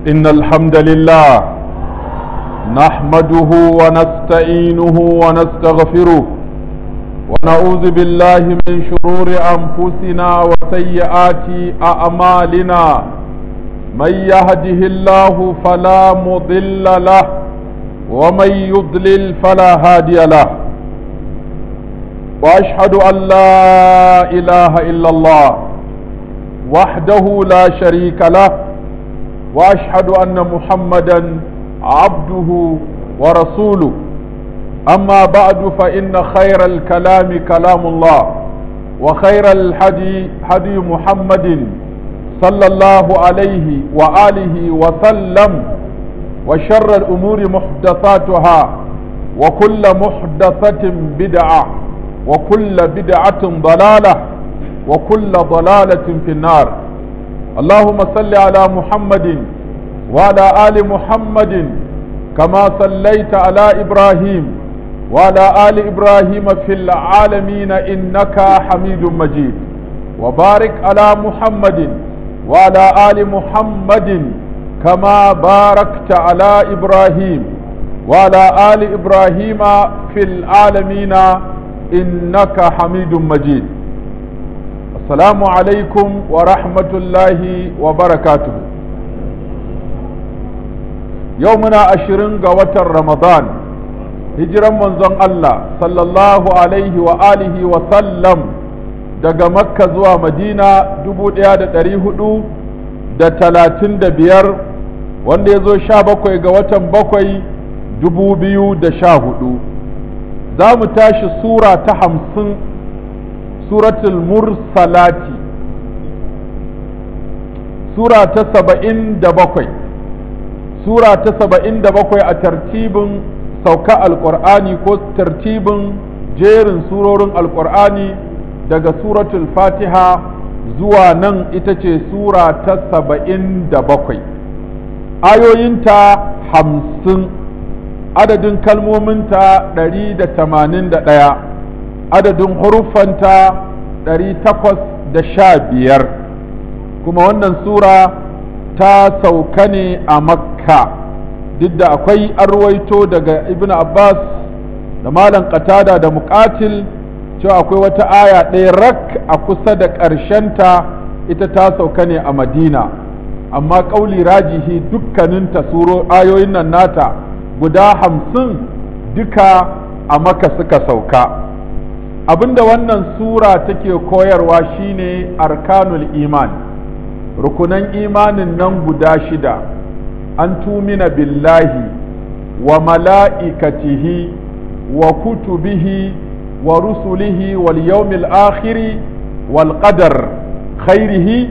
إن الحمد لله نحمده ونستعينه ونستغفره ونعوذ بالله من شرور أنفسنا وسيئات أعمالنا من يهده الله فلا مضل له ومن يضلل فلا هادي له وأشهد أن لا إله إلا الله وحده لا شريك له واشهد ان محمدا عبده ورسوله اما بعد فان خير الكلام كلام الله وخير الهدي هدي محمد صلى الله عليه واله وسلم وشر الامور محدثاتها وكل محدثه بدعه وكل بدعه ضلاله وكل ضلاله في النار اللهم صل على محمد وعلى آل محمد كما صليت على إبراهيم وعلى آل إبراهيم في العالمين إنك حميد مجيد وبارك على محمد وعلى آل محمد كما باركت على إبراهيم وعلى آل إبراهيم في العالمين إنك حميد مجيد السلام عليكم ورحمة الله وبركاته يومنا عشرين قوة رمضان هجرا منزون الله صلى الله عليه وآله وسلم daga makka zuwa madina dubu ɗaya da ɗari hudu da talatin da biyar wanda ya zo sha bakwai ga watan bakwai dubu biyu da sha hudu za mu tashi sura ta hamsin suratul mursalati sura ta saba'in da bakwai sura ta saba'in da bakwai a tartibin sauka alƙur'ani ko tartibin jerin surorin alƙur'ani daga suratul fatiha zuwa nan ita ce sura ta saba'in da bakwai ayoyinta hamsin adadin kalmominta ɗari da tamanin da ɗaya adadin huruffanta ɗari takwas da sha biyar kuma wannan sura ta sauka ne a makka duk da akwai arwaito daga ibn abbas da malam qatada da muqatil cewa akwai wata aya ɗaya rak a kusa da ƙarshenta ita ta sauka ne a madina amma ƙauli rajihi dukkaninta suro ayoyin nan nata guda hamsin duka a maka suka sauka abinda wannan sura take koyarwa shine arkanul iman rukunan imanin nan guda shida an tumina billahi wa mala'ikatihi wa kutubihi wa rusulihi wal yawmil akhiri wal qadar khairihi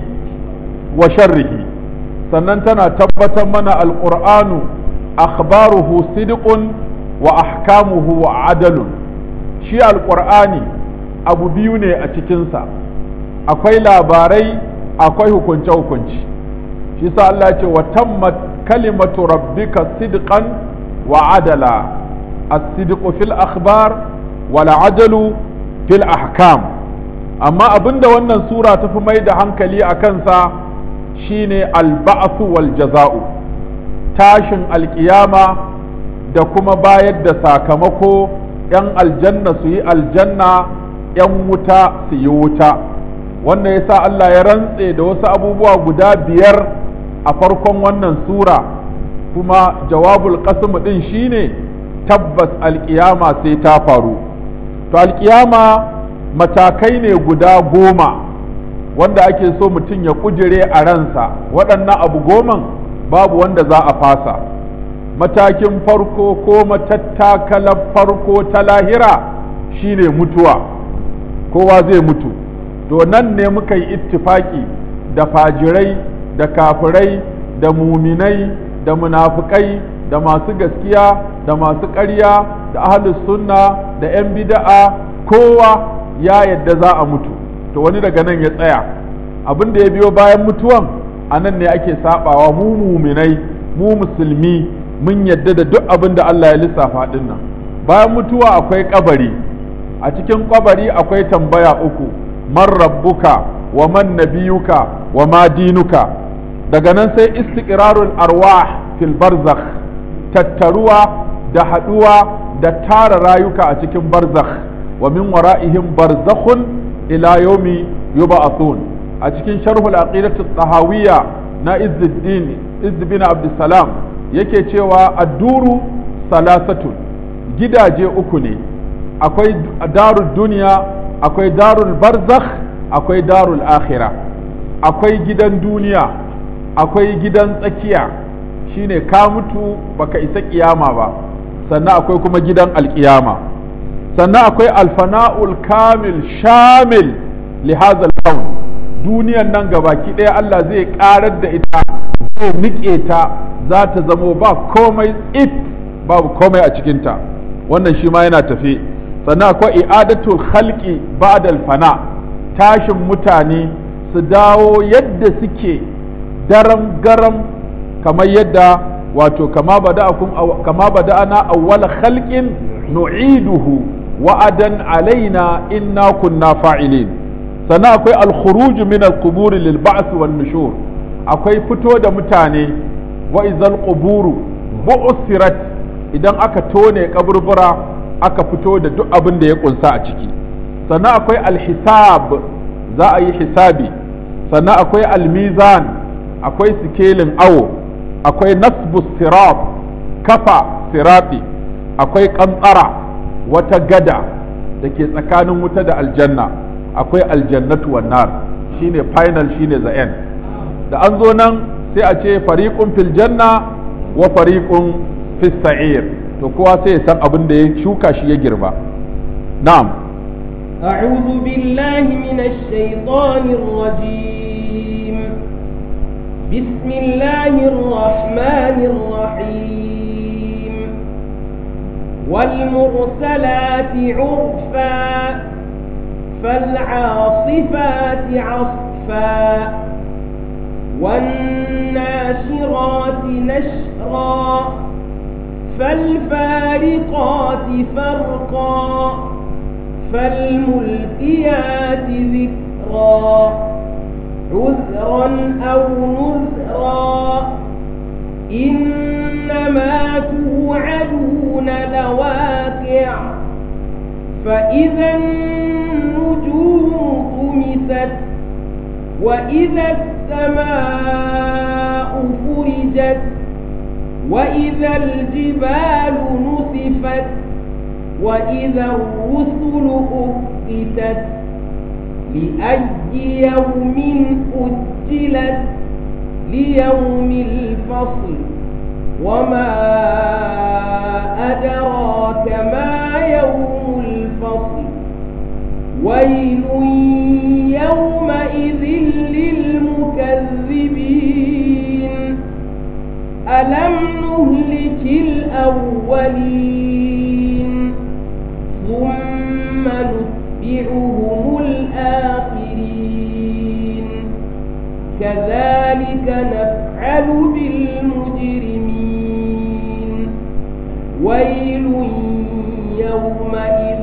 wa sharrihi sannan tana tabbatar mana alqur'anu akhbaruhu sidqun wa ahkamuhu wa adalun shi alƙur'ani abu biyu ne a cikinsa akwai labarai akwai hukunce-hukunci shi sa Allah ce wa tammat kalimatu rabbika sidqan wa adala as-sidqu fil akhbar wal adalu fil ahkam amma abinda wannan sura ta fi mai da hankali a kansa shine al-ba'su wal jaza'u tashin alkiyama da kuma bayar da sakamako 'yan aljanna su yi aljanna 'yan wuta su yi wuta wannan yasa Allah ya rantse da wasu abubuwa guda biyar a farkon wannan sura kuma jawabul qasm din shine tabbas alkiyama sai ta faru to alkiyama matakai ne guda goma wanda ake so mutum ya kujire a ransa waɗannan abu goman babu wanda za a fasa matakin farko ko matattakalar farko ta lahira shine mutuwa kowa zai mutu to nan ne muka yi ittifaki da fajirai da kafirai da muminai da munafukai da masu gaskiya da masu ƙarya da ahlus sunna da 'yan bida'a kowa ya yadda za a mutu to wani daga nan ya tsaya abin da ya biyo bayan mutuwan a nan ne ake sabawa mu muminai mu musulmi mun yadda da duk abin da Allah ya lissafa din nan bayan mutuwa akwai kabari a cikin kabari akwai tambaya uku man rabbuka wa man nabiyuka wa ma dinuka daga nan sai istiqrarul arwah fil barzakh tattaruwa da haduwa da tara rayuka a cikin barzakh wa min wara'ihim barzakhun ila yawmi yub'athun a cikin sharhul aqidatu tahawiyya na izzuddin izz bin abdussalam yake cewa adduru salasatun gidaje uku ne akwai darul duniya akwai darul barzakh akwai darul akhira akwai gidan duniya akwai gidan tsakiya shine ka mutu baka isa kiyama ba sannan akwai kuma gidan alkiyama sannan akwai alfana'ul kamil shamil li hadha duniyan nan gabaki ɗaya Allah zai ƙarar da ita zai niƙe ta za ta zamo ba komai it babu komai a cikinta wannan shi ma yana tafe sannan akwai i'adatul khalqi ba'dal fana tashin mutane su dawo yadda suke daram garam kamar yadda wato kama bada'akum kama bada'ana awwala khalqin nu'iduhu wa'adan alaina inna kunna fa'ilin sannan akwai al-khuruj min al-qubur lil ba'th wan nushur akwai fito da mutane wa izal quburu bu'sirat idan aka tone kaburbura aka fito da duk abin da ya kunsa a ciki sannan akwai alhisab za a yi hisabi sannan akwai almizan akwai sikelin awo akwai nasbu sirat kafa sirati akwai kantsara wata gada da ke tsakanin wuta da aljanna akwai aljannatu wan nar shine final shine the end da an zo nan sai a ce fariqun fil janna wa fariqun fis sa'ir to kowa sai ya san abin da ya shuka shi ya girba na'am أعوذ بالله من الشيطان الرجيم بسم الله الرحمن الرحيم والمرسلات عرفا فالعاصفات عصفا والناشرات نشرا فالفارقات فرقا فالملقيات ذكرا عذرا أو نذرا إنما توعدون لواقع فإذا النجوم طمست وإذا السماء فرجت وإذا الجبال نسفت وإذا الرسل أقتت لأي يوم أجلت ليوم الفصل وما أدراك ما يوم الفصل ويل يومئذ للمكذبين ألم نهلك الأولين ثم نتبعهم الآخرين كذلك نفعل بالمجرمين ويل يومئذ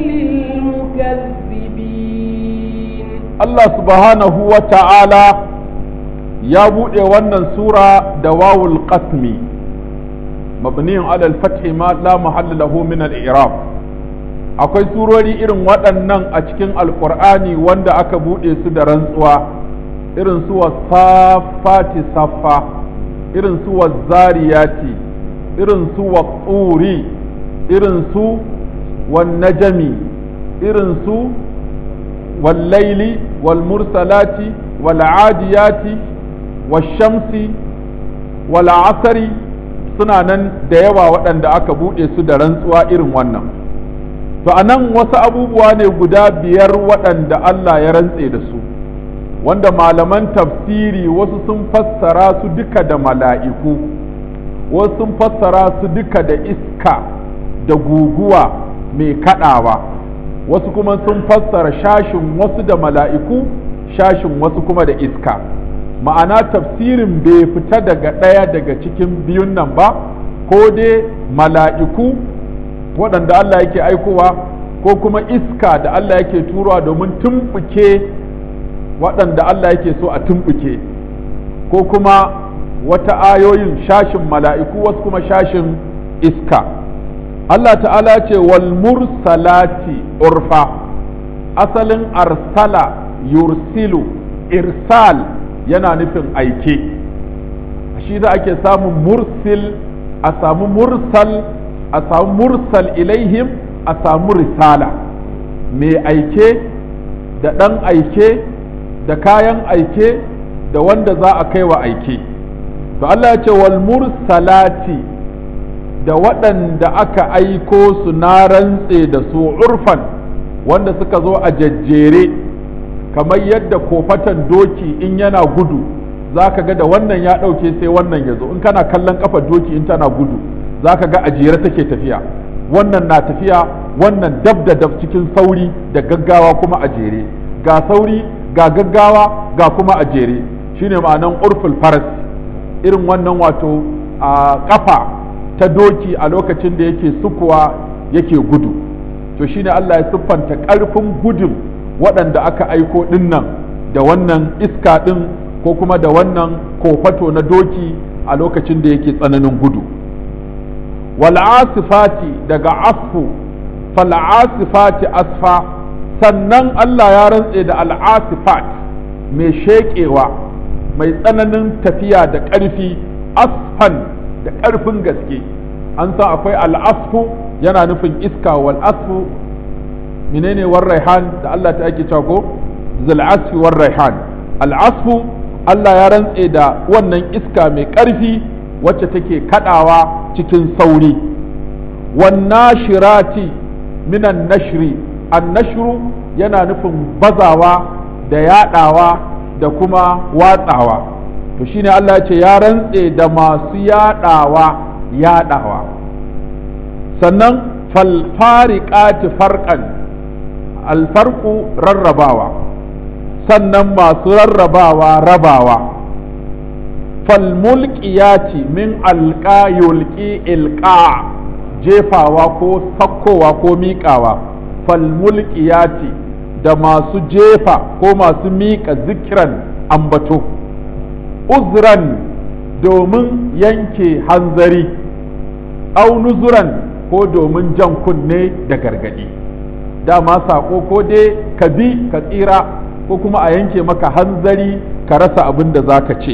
للمكذبين Allah subhanahu wa ta'ala ya buɗe wannan sura da wawul qasmi mabniyin alal fathi ma la mahalla lahu min al-i'rab akwai surori irin waɗannan a cikin alkur'ani wanda aka buɗe su da rantsuwa irin su wasafati saffa irin su zariyati irin su tsuri irin su najami irin su wallaili walmursalati wal'adiyati washamsi wal'asari suna nan da yawa waɗanda aka buɗe su da rantsuwa irin wannan to a nan wasu abubuwa ne guda biyar waɗanda Allah ya rantse da su wanda malaman tafsiri wasu sun fassara su duka da mala'iku wasu sun fassara su duka da iska da guguwa mai kaɗawa wasu kuma sun fassara shashin wasu da mala'iku shashin wasu kuma da iska ma'ana tafsirin bai fita daga ɗaya daga cikin biyun nan ba ko dai mala'iku waɗanda Allah yake aikowa ko kuma iska da Allah yake turowa domin tumɓuke waɗanda Allah yake so a tumɓuke ko kuma wata ayoyin shashin mala'iku wasu kuma shashin iska Allah ta'ala ce wal mursalati urfa asalin arsala yursilu irsal yana nufin aike shi da ake samun mursil a samu mursal a samu mursal ilaihim a samu risala mai aike da ɗan aike da kayan aike da wanda za a kai wa aike to Allah ya ce wal mursalati da waɗanda aka aiko su na rantse da su urfan wanda suka zo a jajjere kamar yadda kofatan doki in yana gudu za ka ga da wannan ya ɗauke sai wannan ya zo in kana kallon ƙafar doki in tana gudu za ka ga a jere take tafiya wannan na tafiya wannan dab da dab cikin sauri da gaggawa kuma a jere ga sauri ga gaggawa ga kuma a jere shine ma'anan urful faras irin wannan wato a kafa ta doki a lokacin da yake sukuwa yake gudu to shine Allah ya siffanta ƙarfin gudun waɗanda aka aiko ɗinnan da wannan iska ɗin ko kuma da wannan kofato na doki a lokacin da yake tsananin gudu wal'asifati daga asfu fal'asifati asfa sannan Allah ya rantse da al'asifat mai sheƙewa mai tsananin tafiya da ƙarfi asfan da ƙarfin gaske an san akwai al'asfu yana nufin iska wal asfu menene war raihan da Allah ta ake cewa ko zal asfi war raihan al asfu Allah ya rantse da wannan iska mai ƙarfi wacce take kadawa cikin sauri wan nashirati minan nashri an nashru yana nufin bazawa da yadawa da kuma watsawa to shine Allah ya ce ya rantse da masu yadawa yadawa sannan falfariqati farqan alfarqu rarrabawa sannan masu rarrabawa rabawa falmulqiyati min alqa yulqi ilqa jefawa ko sakkowa ko miƙawa falmulqiyati da masu jefa ko masu miƙa zikiran ambato uzran domin yanke hanzari au nuzuran ko domin jan kunne da gargadi dama saƙo ko dai ka bi ka tsira ko kuma a yanke maka hanzari ka rasa abin da za ka ce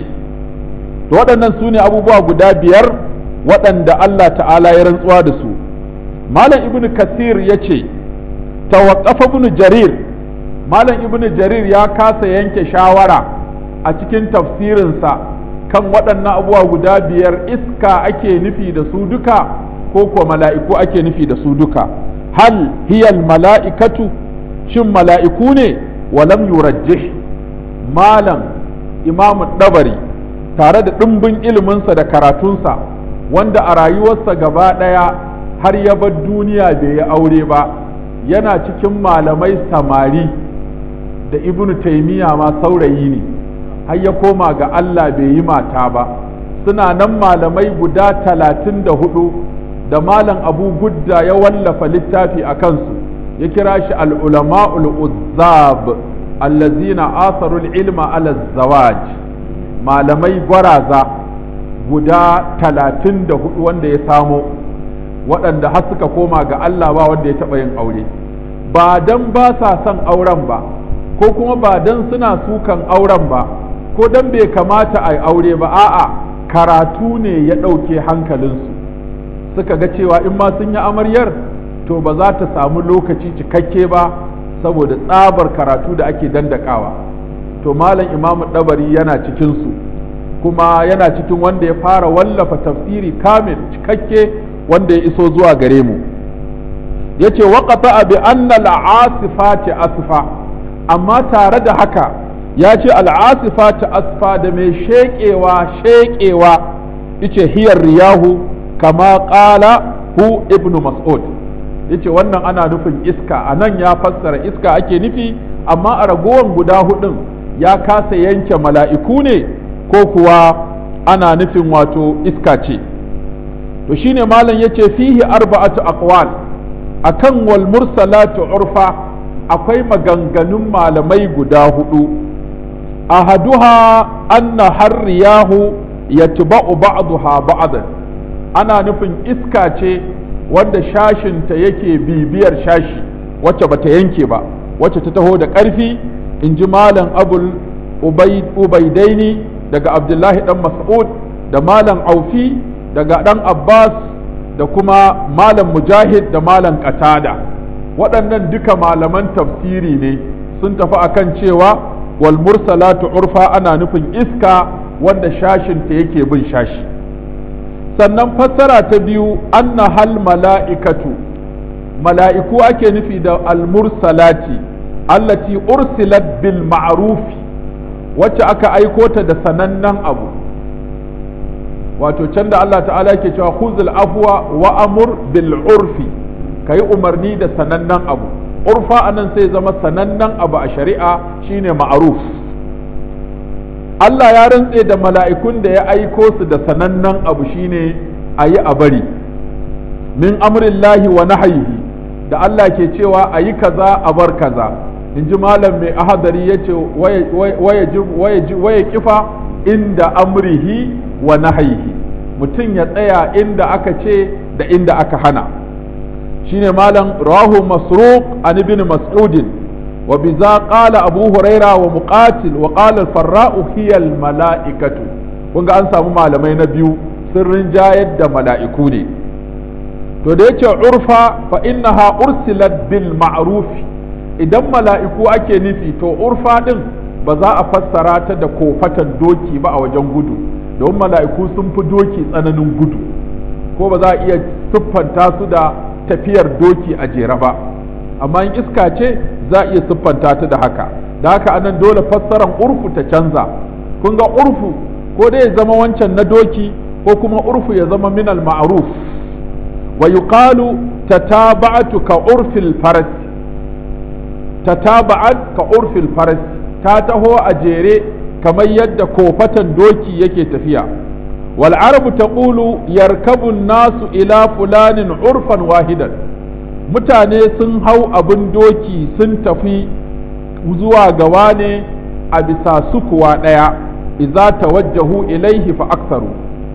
to waɗannan su ne abubuwa guda biyar waɗanda Allah ta'ala ya rantsuwa da su malam ibn kasir ya ce tawaqqafa ibn jarir malam ibn jarir ya kasa yanke shawara a cikin tafsirinsa kan waɗannan abubuwa guda biyar iska ake nufi da su duka ko kuwa mala'iku ake nufi da su duka hal hiyal mala'ikatu shin mala'iku ne walam yurajjih malam imamu dabari tare da ɗimbin iliminsa da karatunsa wanda a rayuwarsa gaba ɗaya har ya bar duniya bai yi aure ba yana cikin malamai samari da ibnu taimiyya ma saurayi ne har ya koma ga Allah bai yi mata ba suna nan malamai guda talatin da hudu da malam abu gudda ya wallafa littafi a kansu ya kira shi al'ulama'ul uzzab allazina asarul ilma ala zawaj malamai gwaraza guda talatin da hudu wanda ya samo waɗanda har suka koma ga Allah ba wanda ya taɓa yin aure ba dan ba sa son auren ba ko kuma ba dan suna sukan auren ba ko dan bai kamata a yi aure ba a'a karatu ne ya ɗauke hankalinsu suka ga cewa in ma sun yi amaryar to ba za ta samu lokaci cikakke ba saboda tsabar karatu da ake dandakawa to malam imamu ɗabari yana cikinsu kuma yana cikin wanda ya fara wallafa tafsiri kamil cikakke wanda ya iso zuwa gare mu ya ce waƙata bi anna al'asifati asfa amma tare da haka ya ce al'asifati asfa da mai sheƙewa sheƙewa ice hiyar riyahu kama ƙala hu ibnu mas'ud yace wannan ana nufin iska a nan ya fassara iska ake nufi amma a ragowar guda hudun ya kasa yanke mala'iku ne ko kuwa ana nufin wato iska ce to shine malam yace fihi arba'atu aqwal akan wal mursalatu urfa akwai maganganun malamai guda hudu ahaduha anna harriyahu yatba'u ba'daha ba'dan ana nufin iska ce wanda shashinta yake bibiyar shashi wacce bata yanke ba wacce ta taho da ƙarfi in ji malam abul ubaidaini daga abdullahi dan mas'ud da malam aufi daga dan abbas da kuma malam mujahid da malam qatada waɗannan duka malaman tafsiri ne sun tafi akan cewa wal mursalatu urfa ana nufin iska wanda shashinta yake bin shashi sannan fassara ta biyu anna hal mala'ikatu mala'iku ake nufi da al-mursalati allati ursilat bil ma'rufi wacce aka aiko ta da sanannen abu wato can da Allah ta'ala yake cewa khuzul afwa wa amur bil urfi kai umarni da sanannen abu urfa anan sai zama sanannen abu a shari'a shine ma'ruf Allah ya rantse da mala'ikun da ya aiko su da sanannen abu shine a yi a bari min amrillahi wa nahayihi da Allah ke cewa a yi kaza a bar kaza in ji malam mai ahadari ya ce waya kifa inda amrihi wa nahayihi mutum ya tsaya inda aka ce da inda aka hana shine malam rahu masruq an ibn mas'udin وبذا قال أبو هريرة ومقاتل وقال الفراء هي الملائكة kun ga an samu malamai na biyu sun rinjayar da mala'iku ne to da yace urfa fa innaha ursilat bil ma'ruf idan mala'iku ake nufi to urfa din ba za a fassara ta da kofatan doki ba a wajen gudu don mala'iku sun fi doki tsananin gudu ko ba za a iya siffanta su da tafiyar doki a jere ba amma in iska ce za a iya siffanta ta da haka da haka anan dole fassaran urfu ta canza kun ga urfu ko dai ya zama wancan na doki ko kuma urfu ya zama min al ma'ruf wa yuqalu tataba'atu ka urfil faras tataba'at ka urfil faras ta taho a jere kamar yadda kofatan doki yake tafiya wal arabu taqulu yarkabu nasu ila fulanin urfan wahidan mutane sun hau abin doki sun tafi zuwa gawa ne a bisa sukuwa ɗaya iza tawajjahu ilaihi fa aksaru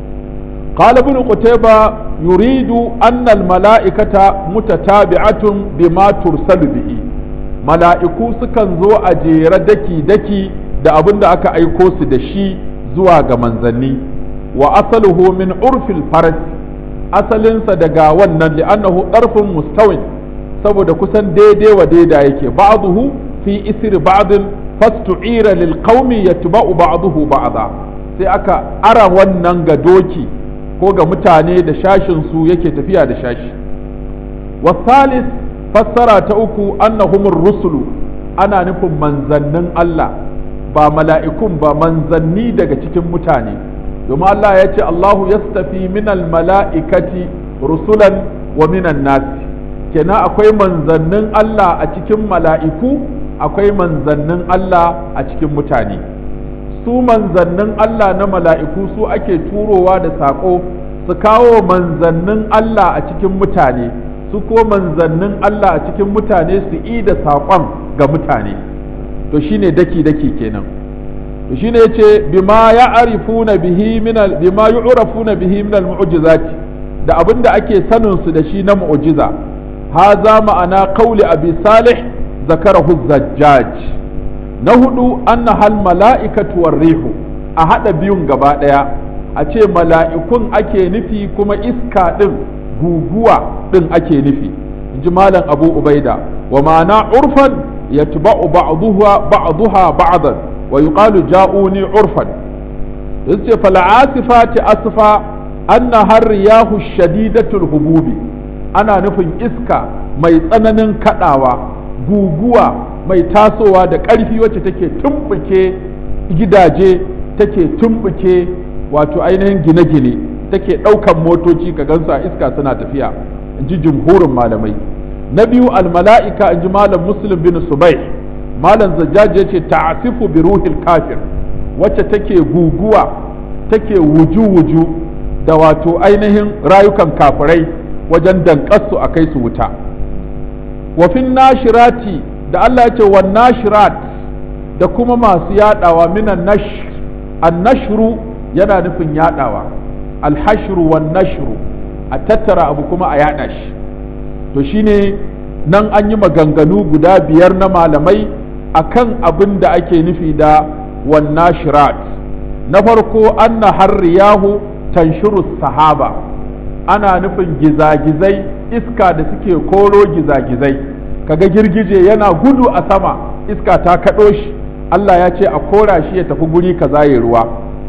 قال ابن قتيبة يريد أن الملائكة متتابعة بما ترسل به mala'iku sukan zo a jere daki-daki da abin da aka aiko su da shi zuwa ga manzanni wa asaluhu min urfil faras asalinsa daga wannan li'annahu ɗarfin mustawin saboda kusan daidai wa daida yake ba'duhu fi isri ba'din fastu'ira lil qaumi yatba'u ba'duhu ba'da sai aka ara wannan ga doki ko ga mutane da shashin su yake tafiya da shashi wasalis fassara ta uku annahumur rusulu ana nufin manzannin Allah ba mala'ikun ba manzanni daga cikin mutane domin Allah ya ce Allahu yastafi minal mala'ikati rusulan wa minan nasi kenan akwai manzannin Allah a cikin mala'iku akwai manzannin Allah a cikin mutane su manzannin Allah na mala'iku su ake turowa da saƙo su kawo manzannin Allah a cikin mutane su ko manzannin Allah a cikin mutane su yi da saƙon ga mutane to shine daki-daki kenan to shine yace bima ya'rifuna bihi min bima yu'rafuna bihi min al-mu'jizati da abinda ake sanin su da shi na mu'jiza haza ma'ana qawli abi salih zakarahu zajjaj na hudu anna hal mala'ikatu war rihu a hada biyun gaba daya a ce mala'ikun ake nufi kuma iska din guguwa din ake nufi inji malam abu ubaida wa ma'ana urfan yatba'u ba'daha ba'daha ba'dan wa yuqalu ja'uni urfan yace fal asifati asfa anna har riyahu shadidatul hububi ana nufin iska mai tsananin kadawa guguwa mai tasowa da ƙarfi wacce take tumbuke gidaje take tumbuke wato ainihin gine-gine take ɗaukan motoci ka gansu a iska suna tafiya in ji jumhurin malamai na biyu almala'ika in ji malam muslim bin subai malam zajjaji ya ce ta'asifu bi ruhil kafir wacce take guguwa take wuju-wuju da wato ainihin rayukan kafirai wajen danƙasu a kai su wuta wafin nashirati da Allah ya ce wa nashirat da kuma masu yadawa minan nashr annashru yana nufin yadawa alhashru wan nashru a tattara abu kuma a yada shi to shine nan an yi maganganu guda biyar na malamai akan abin da ake nufi da wan nashirat na farko anna harriyahu tanshuru sahaba ana nufin gizagizai iska da suke koro gizagizai kaga girgije yana gudu a sama iska ta kaɗo shi Allah ya ce a kora shi ya tafi guri kaza ya ruwa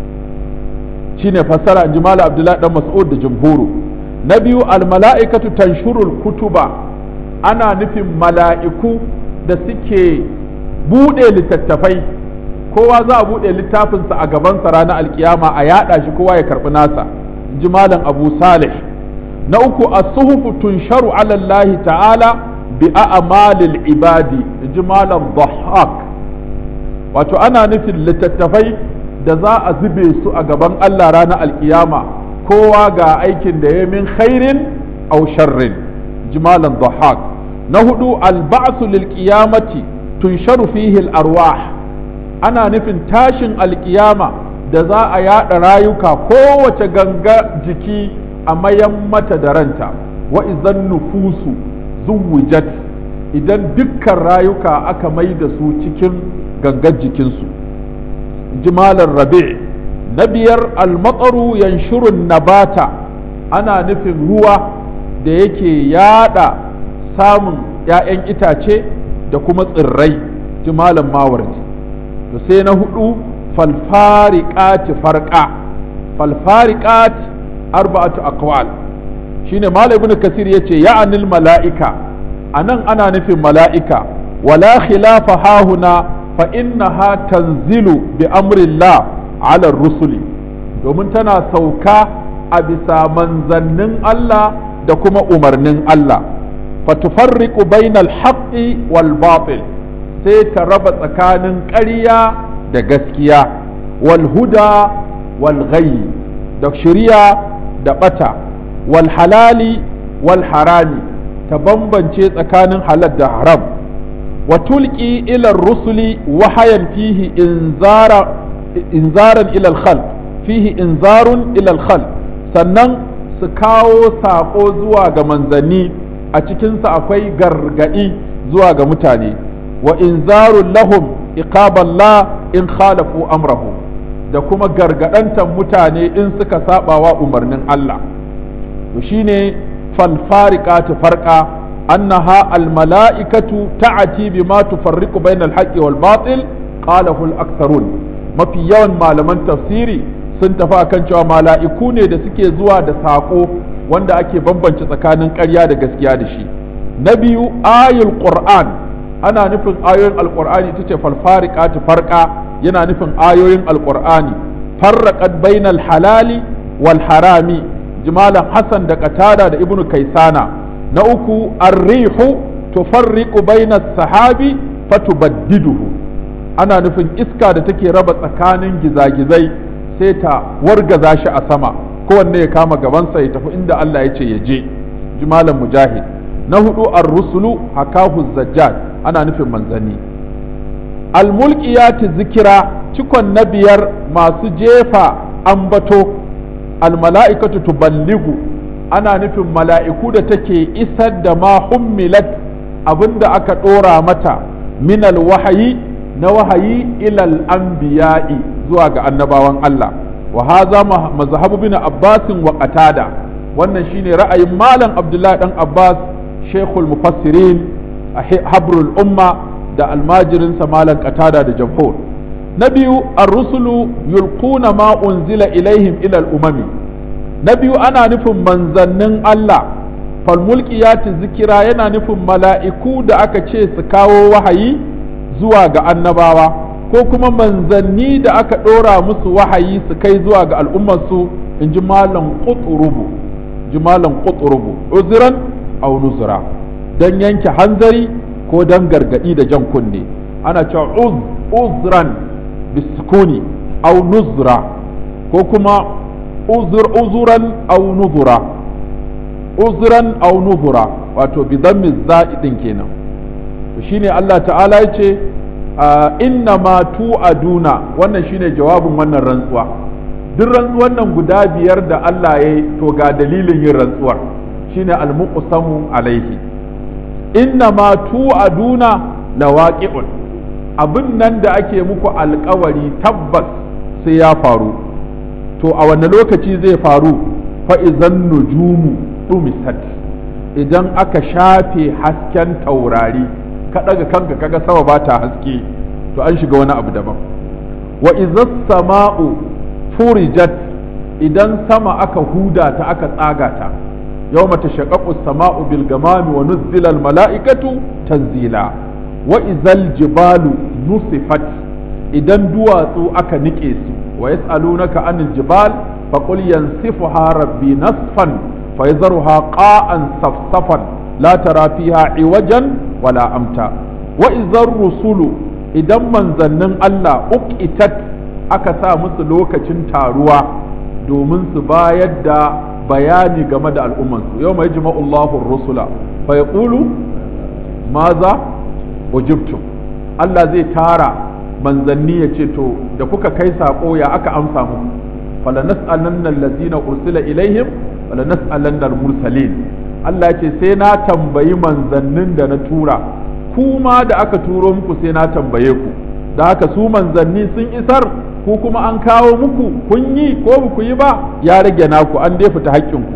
shine fassara in ji Malam Abdullahi dan Mas'ud da jumhuru na biyu almala'ikatu tanshurul kutuba ana nufin mala'iku da suke buɗe littattafai kowa za a buɗe littafinsa a gabansa ranar alkiyama a yaɗa shi kowa ya karɓi nasa in ji malam abu salih na uku as-suhufu tunsharu ala Allah ta'ala bi a'malil ibadi in ji malam dhahak wato ana nufin littattafai da za a zube su a gaban Allah ranar alkiyama kowa ga aikin da ya min khairin aw sharrin jimalan dhahak na hudu alba'su lil qiyamati tunsharu fihi al arwah ana nufin tashin alkiyama da za a yada rayuka kowace ganga jiki a mayan mata da ranta wa idan nufusu zuwujat idan dukkan rayuka aka mai da su cikin gangar jikinsu jimalan rabi' na biyar almatsaru yanshurun nabata ana nufin ruwa da yake yada samun ‘ya'yan itace da kuma tsirrai jimalan mawardi to sai na hudu falfariƙati farƙa falfariƙati arba'atu aqwal shine malam ibn kasir yace ya'anil mala'ika anan ana nufin mala'ika wala khilafa hahuna fa innaha tanzilu bi amrillah ala rusuli domin tana sauka a bisa manzannin Allah da kuma umarnin Allah fatufarriqu bainal haqqi wal batil sai ta raba tsakanin ƙarya da gaskiya wal huda wal ghayyi da shari'a da bata wal halali wal harami ta bambance tsakanin halal da haram wa tulqi ila rusuli wahayan fihi inzara inzaran ila al fihi inzarun ila al sannan su kawo saƙo zuwa ga manzanni a cikinsa akwai gargaɗi zuwa ga mutane wa inzarun lahum iqaballah in khalafu amrahu da kuma gargaɗantar mutane in suka saɓawa umarnin Allah to shine falfariqatu farqa annaha almala'ikatu ta'ati bima tufarriqu bainal haqqi wal batil qalahu al-aktharun mafi yawan malaman tafsiri sun tafi akan cewa mala'iku ne da suke zuwa da saƙo wanda ake bambance tsakanin ƙarya da gaskiya da shi na biyu ayul qur'an ana nufin ayoyin alqur'ani ita ce falfariqatu farqa yana nufin ayoyin alqur'ani farraqat bainal halali wal harami jimalan hasan da qatada da ibnu kaisana na uku ar-rihu tufarriqu bainas sahabi fatubaddiduhu ana nufin iska da take raba tsakanin gizagizai sai ta wargaza shi a sama kowanne ya kama gabansa ya tafi inda Allah ya ce ya je jimalan mujahid na hudu ar-rusulu hakahu zajjad ana nufin manzanni al-mulkiyati zikira cikon na biyar masu jefa ambato al-mala'ikatu tuballigu ana nufin mala'iku da take isar da ma hummilat abinda aka ɗora mata minal wahayi na wahayi ilal anbiya'i zuwa ga annabawan Allah wa haza mazhabu bin Abbas wa Qatada wannan shine ra'ayin malam Abdullahi dan Abbas Sheikhul Mufassirin Habrul Umma da almajirin sa malam Qatada da Jamhur na biyu ar-rusulu yulquna ma unzila ilaihim ila al-umami na biyu ana nufin manzannin Allah falmulkiyati zikira yana nufin mala'iku da aka ce su kawo wahayi zuwa ga annabawa ko kuma manzanni da aka ɗora musu wahayi su kai zuwa ga al'ummarsu in ji malam ƙuturubu ji malam ƙuturubu uzuran au nuzura don yanke hanzari ko don gargaɗi da jan kunne ana cewa uz uzran bisukuni au nuzura ko kuma uzur uzuran au nuzura uzran au nuzura wato bi dhammi za'i din kenan to shine Allah ta'ala ya ce inna ma tu'aduna wannan shine jawabin wannan rantsuwa duk rantsuwan nan guda biyar da Allah ya yi to ga dalilin yin rantsuwar shine al-muqsamu alaihi inna ma tu'aduna lawaqi'un abin nan da ake muku alkawari tabbas sai ya faru to a wanne lokaci zai faru fa izan nujumu dumisat idan aka shafe hasken taurari ka daga kanka kaga sama ba ta haske to an shiga wani abu daban wa izas sama'u furijat idan sama aka huda ta aka tsaga ta yawma tashaqqaqu as-sama'u bil gamami wa nuzzila al mala'ikatu tanzila wa izal jibalu nusifat idan duwatsu aka nike su wa yas'alunaka anil jibal faqul yansifuha rabbi nasfan fayadharuha qa'an safsafan la tara fiha iwajan wala amta wa izar rusulu idan manzannin Allah uqitat aka sa musu lokacin taruwa domin su bayar da bayani game da al'ummansu yau mai jima'ullahu rusula fa ya ƙulu maza ujibtum Allah zai tara manzanni ya ce to da kuka kai saƙo ya aka amsa muku fala nas'alanna allazina ursila ilaihim fala nas'alanna al-mursalin Allah ya ce sai na tambayi manzannin da na tura kuma da aka turo muku sai na tambaye ku da haka su manzanni sun isar ku kuma an kawo muku kun yi ko ba ku yi ba ya rage naku an dai fita haƙƙinku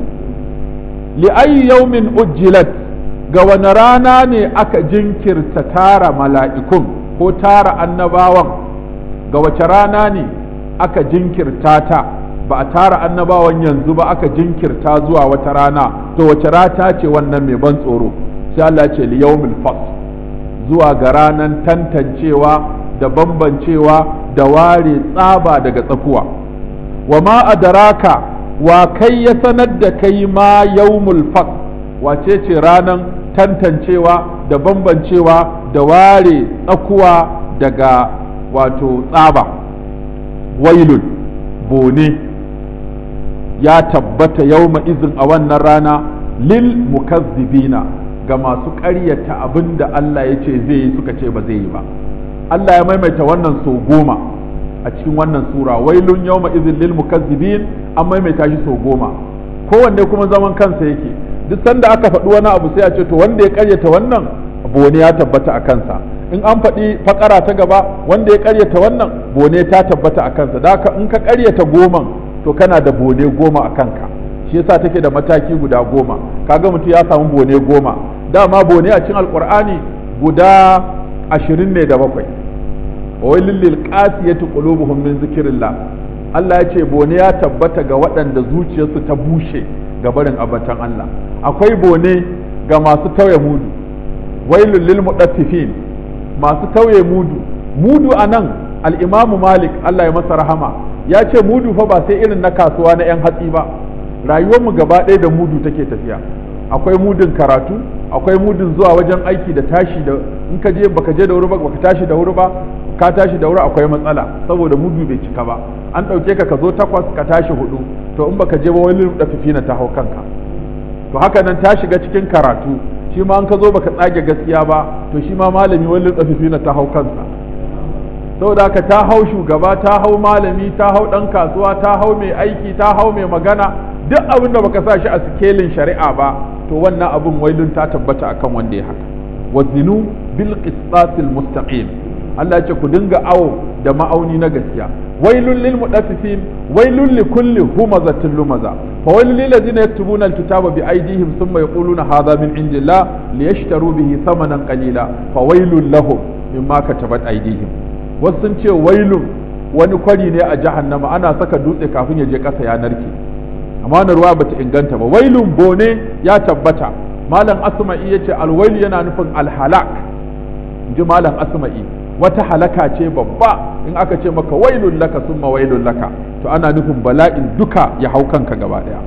li ayi yawmin ujjilat ga wani rana ne aka jinkirta tara mala'ikun ko tara annabawan ga wace rana ne aka jinkirta ta ba a tara annabawan yanzu ba aka jinkirta zuwa wata rana to wace rata ce wannan mai ban tsoro sai Allah ce li yawmil fasl zuwa ga ranan tantancewa da bambancewa da ware tsaba daga tsakuwa wa ma adaraka wa kai ya sanar da kai ma yawmul faq wace ce ranan tantancewa da bambancewa da ware tsakuwa daga wato tsaba wailun bone ya tabbata yawma izin a wannan rana lil mukazzibina ga masu ƙaryata abin da Allah ya ce zai yi suka ce ba zai yi ba Allah ya maimaita wannan so goma a cikin wannan sura wailun yawma izin lil mukazzibin an maimaita shi so goma kowanne kuma zaman kansa yake duk sanda aka faɗi wani abu sai a ce to wanda ya ƙaryata wannan bone ya tabbata a kansa in an faɗi fakara ta gaba wanda ya ƙaryata wannan bone ta tabbata a kansa da haka in ka ƙaryata goman to kana da bone goma a kanka shi yasa take da mataki guda goma kaga mutum ya samu bone goma dama bone a cikin alkur'ani guda ashirin ne da bakwai wailul lil qasiyati qulubuhum min zikrillah Allah ya ce bone ya tabbata ga waɗanda zuciyarsu ta bushe ga barin abatan Allah akwai bone ga masu tauye mudu wailul lil mudaffifin masu tauye mudu mudu anan al-imamu malik Allah ya masa rahama ya ce mudu fa ba sai irin na kasuwa na 'yan hatsi ba rayuwarmu gaba ɗaya da mudu take tafiya akwai mudun karatu akwai mudun zuwa wajen aiki da tashi da in ka je baka je da wuri ba baka tashi da wuri ba ka tashi da wuri akwai matsala saboda mudu bai cika ba an ɗauke ka ka zo takwas ka tashi hudu to in baka je ba wani da fifina ta hau kanka to haka nan ta shiga cikin karatu shi ma an ka zo baka tsage gaskiya ba to shi ma malami wani da fifina ta hau kansa saboda haka ta hau shugaba ta hau malami ta hau ɗan kasuwa ta hau mai aiki ta hau mai magana duk abin da baka sa shi a sikelin shari'a ba to wannan abin wailun ta tabbata akan wanda ya haka wazinu bil qisasil mustaqim Allah ce ku dinga awo da ma'auni na gaskiya wailun lil mudaffifin wailun li kulli humazatin lumaza fa wailun lil ladina yaktubuna alkitaba bi aydihim thumma yaquluna hadha min indillah liyashtaru bihi thamanan qalila fa wailun lahum mimma katabat aydihim wasu sun ce wailun wani kwari ne a jahannama ana saka dutse kafin ya je ƙasa ya narke amma na ruwa bata inganta ba wailun bone ya tabbata malam asma'i yace alwailu yana nufin alhalak inji malam asma'i wata halaka ce babba in aka ce maka wailun laka summa wailun laka to ana nufin bala'in duka ya hau kanka gaba daya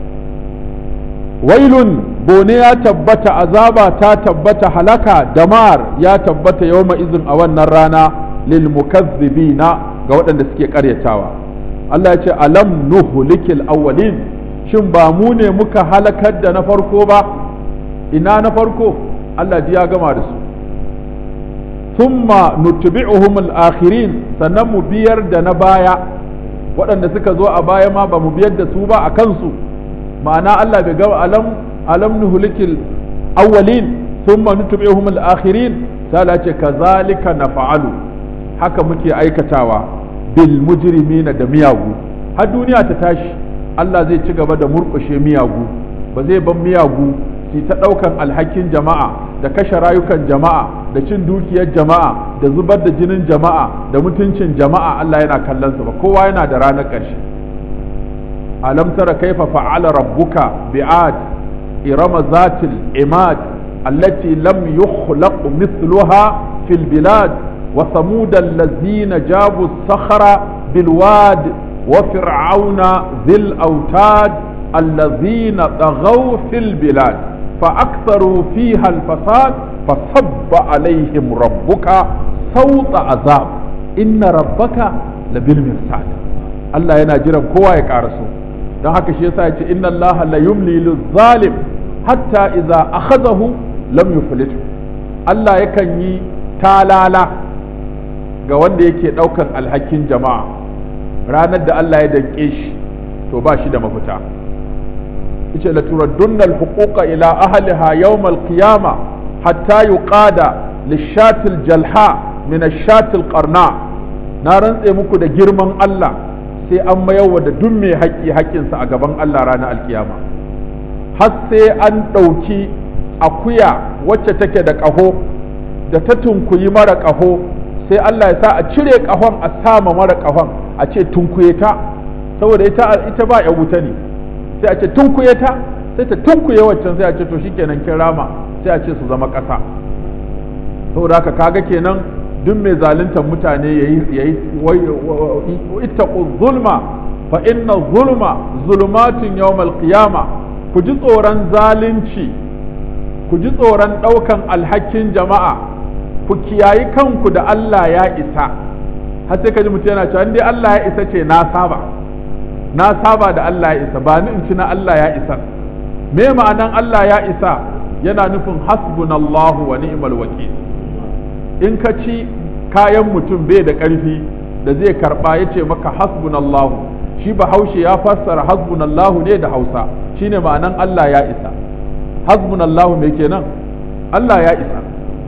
wailun bone ya tabbata azaba ta tabbata halaka damar ya tabbata yawma izin a wannan rana lil mukazzibina ga waɗanda suke karyatawa Allah ya ce alam nuhlikil awwalin shin ba mu ne muka halakar da na farko ba ina na farko Allah ya gama da su thumma nutbi'uhum al-akhirin sannan mu biyar da na baya waɗanda suka zo a baya ma ba mu biyar da su ba a kansu ma'ana Allah bai ga alam alam nuhlikil awwalin thumma nutbi'uhum al-akhirin sai Allah ce kazalika nafa'alu haka muke aikatawa bil mujrimina da miyagu har duniya ta tashi Allah zai ci gaba da murƙushe miyagu ba zai ban miyagu su ta ɗaukan alhakin jama'a da kashe rayukan jama'a da cin dukiyar jama'a da zubar da jinin jama'a da mutuncin jama'a Allah yana kallon su ba kowa yana da ranar ƙarshe alam tara kaifa fa'ala rabbuka bi'ad irama zatil imad allati lam yukhlaq mithluha fil bilad wa thamud allazina jabu sakhara bil wad wa fir'auna dhil autad allazina taghaw fil bilad فأكثروا فيها الفساد فصب عليهم ربك صوت عذاب إن ربك لبالمرصاد Allah yana jiran kowa ya karaso don haka shi yasa yace inna Allah la yumli zalim hatta idza akhadahu lam yuflitu Allah yakan yi talala ga wanda yake daukan alhakin jama'a ranar da Allah ya danke shi to ba shi da mafita yace la turaddunna al-huquqa ila ahliha yawm al-qiyamah hatta yuqada lishatil jalha min ash-shatil qarna na rantse muku da girman Allah sai an mayarwa da duk mai haƙƙi haƙƙinsa a gaban Allah ranar alkiyama har sai an ɗauki akuya wacce take da ƙaho da ta tunkuyi mara ƙaho sai Allah ya sa a cire ƙahon a sama mara ƙahon a ce tunkuye ta saboda ita ita ba ya wuta ne sai a ce tunkuye ta sai ta tunkuye waccan sai a ce to shikenan kin rama sai a ce su zama ƙasa saboda haka kaga kenan duk mai zaluntar mutane yayi yayi ittaqu zulma fa inna zulma zulumatun yawmal qiyama ku ji tsoron zalunci ku ji tsoron ɗaukan alhakin jama'a ku kiyayi kanku da Allah ya isa har sai ka ji mutum yana cewa dai Allah ya isa ce na saba na saba da Allah ya isa ba ni in ci na Allah ya isa me ma'anan Allah ya isa yana nufin hasbunallahu wa ni'mal wakil in ka ci kayan mutum bai da ƙarfi da zai karɓa ya ce maka hasbunallahu shi bahaushe ya fassara hasbunallahu ne da hausa shine ma'anan Allah ya isa hasbunallahu me kenan Allah ya isa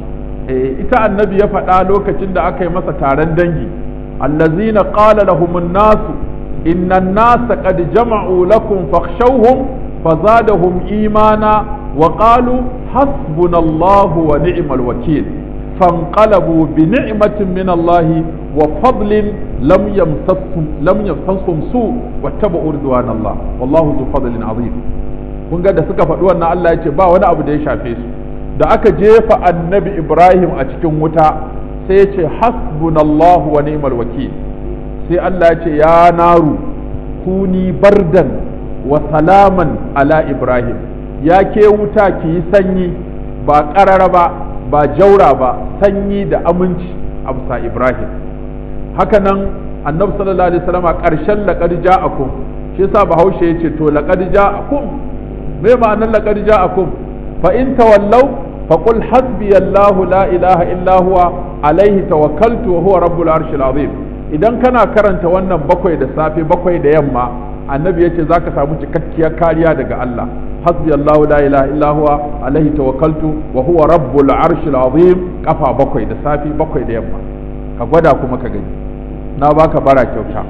eh ita annabi ya faɗa lokacin da aka yi masa taron dangi allazina qala lahumun nasu inna an-nasa qad jama'u lakum fakhshawhum fazadahum imana wa qalu hasbunallahu wa ni'mal wakil فانقلبوا بنعمة من الله وفضل لم يمسسهم لم يمسسهم سوء واتبعوا رضوان الله والله ذو فضل عظيم kun ga da suka faɗi wannan Allah ya ce ba wani abu da ya shafe su da aka jefa annabi Ibrahim a cikin wuta sai ya ce hasbunallahu wa ni'mal wakil sai Allah ya ce ya naru kuni bardan wa salaman ala Ibrahim ya ke wuta ki yi sanyi ba ƙarara ba ba jaura ba sanyi da aminci a bisa Ibrahim hakanan annabi sallallahu alaihi wasallam a ƙarshen laqad ja'akum shi yasa bahaushe yace to laqad ja'akum me ma'anar laqad ja'akum fa in tawallaw fa qul hasbiyallahu la ilaha illa huwa alaihi tawakkaltu wa huwa rabbul arshil azim idan kana karanta wannan bakwai da safe bakwai da yamma annabi yace zaka samu cikakkiyar kariya daga Allah حسبي الله لا إله إلا هو عليه توكلت وهو رب العرش العظيم كفى بكوي da safi bakwai da yamma ka gwada kuma ka gani na baka bara kyauta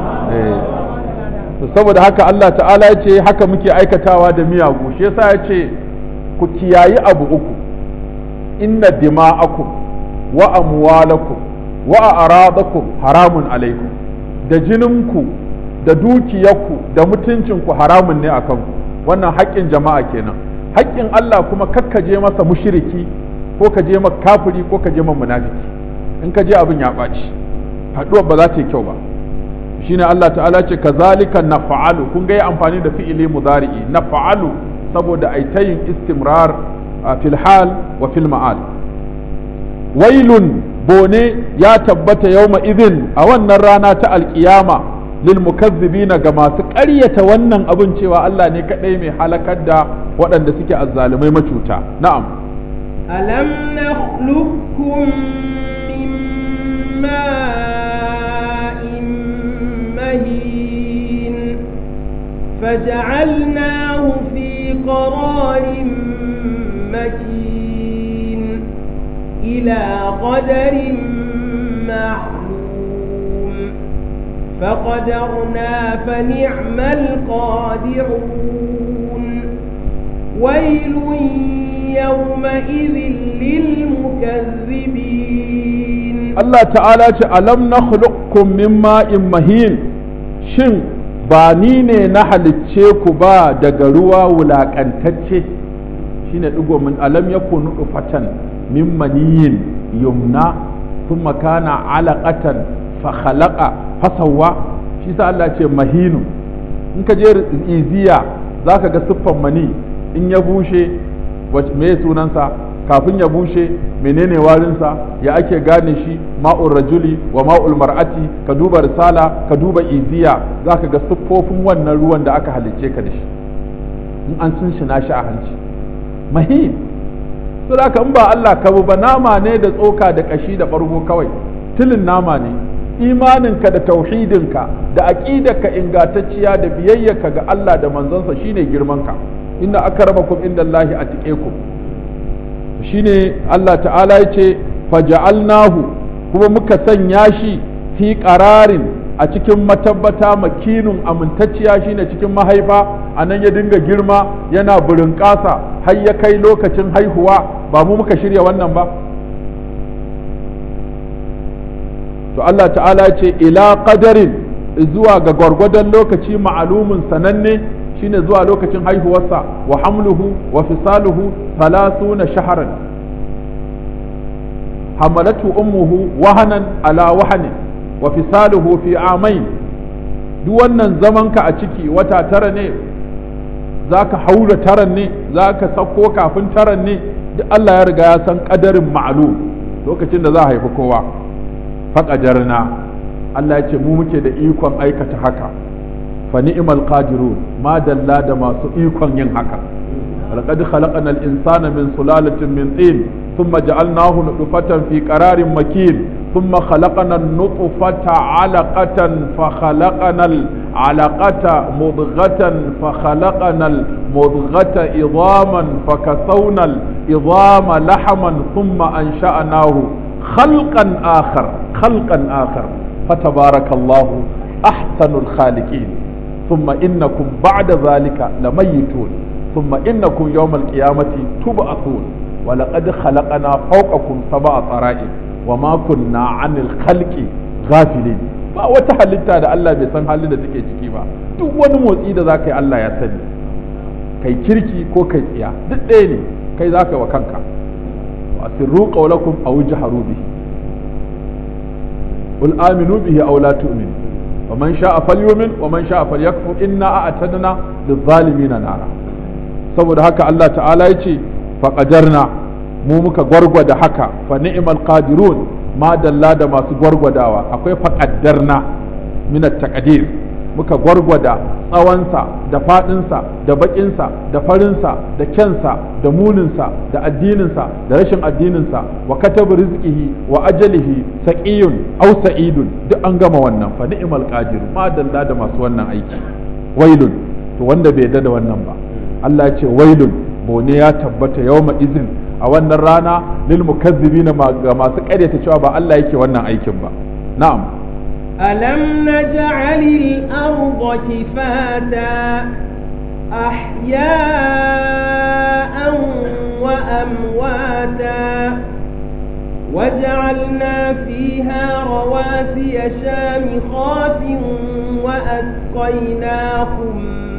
eh saboda haka Allah ta'ala ya ce haka muke aikatawa da miyagu shi yasa ya ce ku kiyayi abu uku inna dima'akum wa amwalakum wa a'radakum haramun alaikum da jininku da dukiyarku da mutuncinku haramun ne akan ku wannan haƙƙin jama'a kenan haƙƙin Allah kuma kakka je masa mushiriki ko ka je masa kafiri ko ka je masa munafiki in ka je abin ya ɓaci haɗuwar ba za ta yi kyau ba shine Allah ta'ala ce kazalika nafa'alu kun ga yi amfani da fi'ili mudari'i nafa'alu saboda ai ta yin istimrar fil hal wa fil ma'al wailun bone ya tabbata yawma idin a wannan rana ta alkiyama lilmukazzibina ga masu ƙaryata wannan abin cewa Allah ne kaɗai mai halakar da waɗanda suke azzalumai macuta na'am alam nakhluqukum ماء مهين فجعلناه في قرار مكين إلى قدر معلوم فقدرنا فنعم القادرون ويل يومئذ للمكذبين Allah ta'ala ce alam na min ma'in mahin shin ba ni ne na halicce ku ba daga ruwa wulaƙantacce shine digo min alam yakunu fatan min maniyin yumna thumma kana alaqatan fa khalaqa fasawwa shi sa Allah ce mahinu in ka je iziya zaka ga siffan mani in ya bushe me sunansa kafin ya bushe menene warinsa ya ake gane shi ma'ul rajuli wa ma'ul mar'ati ka duba risala ka duba iziya zaka ga siffofin wannan ruwan da aka halicce ka da shi in an sun shi shi a hanci mahin to haka in ba Allah ka ba nama ne da tsoka da kashi da bargo kawai tilin nama ne imaninka da tauhidinka da aqidarka ingantacciya da biyayyarka ga Allah da manzonsa shine girmanka inna akramakum indallahi atqakum shine Allah ta'ala ya ce faja'alnahu kuma muka sanya shi fi qararin a cikin matabbata makinun amintacciya shine cikin mahaifa a nan ya dinga girma yana burin ƙasa har ya kai lokacin haihuwa ba mu muka shirya wannan ba to Allah ta'ala ya ce ila qadarin zuwa ga gwargwadon lokaci ma'alumin sananne shine zuwa lokacin haihuwarsa wa hamluhu wa fisaluhu thalathuna shahran hamalatu ummuhu wahanan ala wahanin wa fisaluhu fi amain duk wannan zamanka a ciki wata tara ne zaka haura taran ne zaka sako kafin taran ne duk Allah ya riga ya san kadarin ma'lum lokacin da za a haifi kowa faqadarna Allah ya ce mu muke da ikon aikata haka fa ni'mal qadirun ma dalla da masu ikon yin haka laqad khalaqna al-insana min sulalatin min tin thumma ja'alnahu nutfatan fi qararin makin thumma khalaqna an-nutfata 'alaqatan fa khalaqna al-'alaqata mudghatan fa khalaqna al-mudghata idhaman fa kasawna al-idhama lahman thumma ansha'nahu khalqan akhar khalqan akhar fatabarakallahu ahsanul khaliqin ثم إنكم بعد ذلك لميتون ثم إنكم يوم القيامة تبعثون ولقد خلقنا فوقكم سبع طرائق وما كنا عن الخلق غافلين ba wata halitta da Allah bai san halin da take ciki ba duk wani motsi da zaka yi Allah ya sani kai kirki ko kai tsiya duk ɗaya ne kai zaka wa kanka wa asirru qawlakum aw jaharu bihi qul aminu bihi aw la tu'minu ومن شاء فليؤمن ومن شاء فليكفر إنا أعتدنا للظالمين نارا saboda haka Allah ta'ala ya ce faƙajarna mu muka gwargwada haka fa ni'mal qadirun ma dalla da masu gwargwadawa akwai faƙaddarna min taqdir muka gwargwada tsawonsa da faɗinsa da baƙinsa da farinsa da kyansa da muninsa da addininsa da rashin addininsa wa katabu rizqihi wa ajalihi saqiyun aw sa'idun duk an gama wannan fa ni'mal qadir ma dalla da masu wannan aiki wailun to wanda bai yarda da wannan ba Allah ya ce wailun bone ya tabbata yawma izin a wannan rana lil mukazzibina ga masu ƙaryata cewa ba Allah yake wannan aikin ba na'am ألم نجعل الأرض كفاتا أحياء وأمواتا وجعلنا فيها رواسي شامخات وأسقيناكم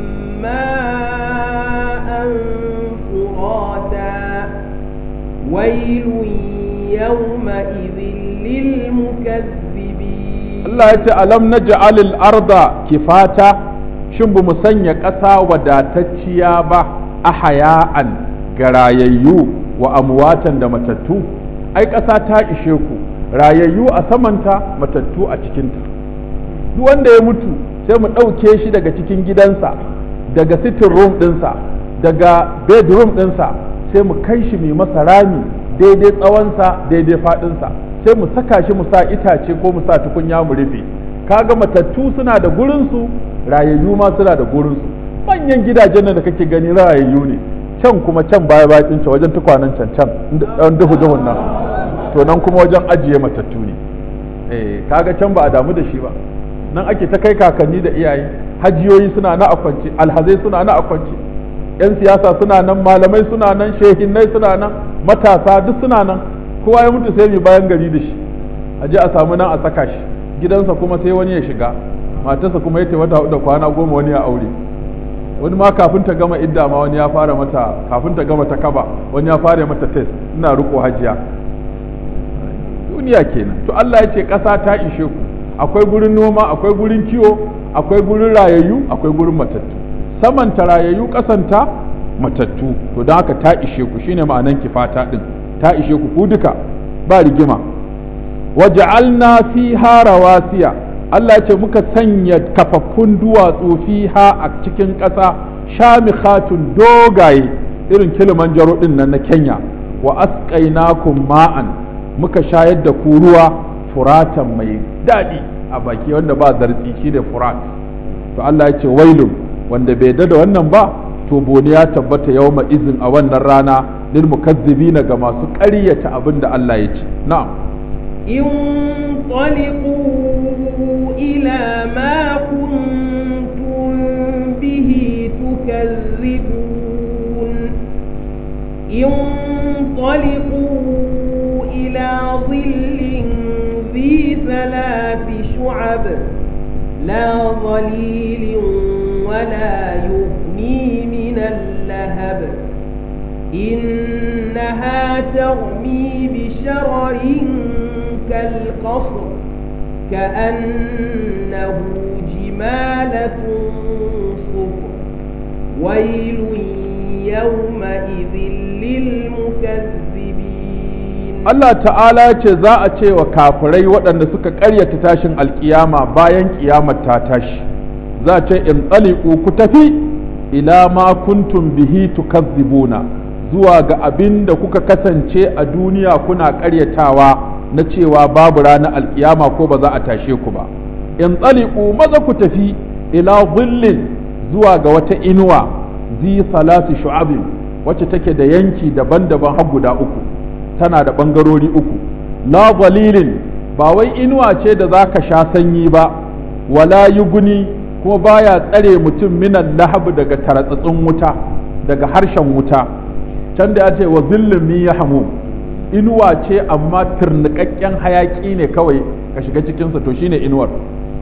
ماء فراتا ويل يومئذ للمكذبين Allah ya ce alam na ja'alil arda kifata shin ba mu sanya ƙasa wadatacciya ba a haya'an ga rayayyu wa amwatan da matattu ai ƙasa ta ishe ku rayayyu a samanta matattu a cikinta duk wanda ya mutu sai mu ɗauke shi daga cikin gidansa daga sitting room ɗinsa daga bedroom ɗinsa sai mu kai shi mai masa rami daidai tsawonsa daidai faɗinsa sai mu saka shi mu sa itace ko mu sa tukunya mu rufe kaga matattu suna da gurinsu rayayyu ma suna da gurinsu manyan gidajen nan da kake gani rayayyu ne can kuma can baya bakin can wajen tukwanen can can dan duhu duhun nan to nan kuma wajen ajiye matattu ne eh kaga can ba a damu da shi ba nan ake ta kai kakanni da iyaye hajiyoyi suna na akwance alhazai suna na akwance yan siyasa suna nan malamai suna nan shehinnai suna nan matasa duk suna nan kowa ya mutu sai mai bayan gari da shi a je a samu nan a saka shi gidansa kuma sai wani ya shiga matarsa kuma ya wata da kwana goma wani ya aure wani ma kafin ta gama idda ma wani ya fara mata kafin ta gama ta kaba wani ya fara mata test ina riko hajiya duniya kenan to Allah ya ce ƙasa ta ishe ku akwai gurin noma akwai gurin kiwo akwai gurin rayayyu akwai gurin matattu samanta rayayyu ƙasanta matattu to don haka ta ishe ku shine ma'anan kifata din ta ishe ku ku duka ba rigima waja'alna fiha rawasiya Allah ya ce muka sanya kafaffun duwatsu fiha a cikin ƙasa shamikhatun dogaye irin kilimanjaro din nan na Kenya wa asqainakum ma'an muka shayar da ku ruwa furatan mai daɗi a baki wanda ba zartsi shi da furat to Allah ya ce wailun wanda bai da wannan ba to bone ya tabbata yawma izin a wannan rana lil mukazzibina ga masu ƙaryata abin da Allah ya ce na'am انطلقوا إلى ما كنتم به تكذبون انطلقوا إلى ظل ذي ثلاث شعب لا ظليل ولا يغني من اللهب إنها ترمي بشرر كالقصر كأنه جمالة صفر ويل يومئذ للمكذبين Allah ta'ala ce za a ce wa kafirai waɗanda suka ƙaryata tashin alƙiyama bayan ƙiyamar ta tashi za a ce in tsaliku ku tafi ila ma kuntum bihi tukazzibuna zuwa ga abin da kuka kasance a duniya kuna ƙaryatawa na cewa babu ranar alƙiyama ko ba za a tashe ku ba in tsaliku maza ku tafi ila zillin zuwa ga wata inuwa zi salatu shu'abin wacce take da yanki daban-daban har guda uku tana da ɓangarori uku la dalilin ba wai inuwa ce da za ka sha sanyi ba wala yuguni kuma baya tsare mutum minan lahab daga taratsatsin wuta daga harshen wuta can da ya ce wa zillin min ya hamu inuwa ce amma turnikakken hayaki ne kawai ka shiga cikinsa to shine inuwar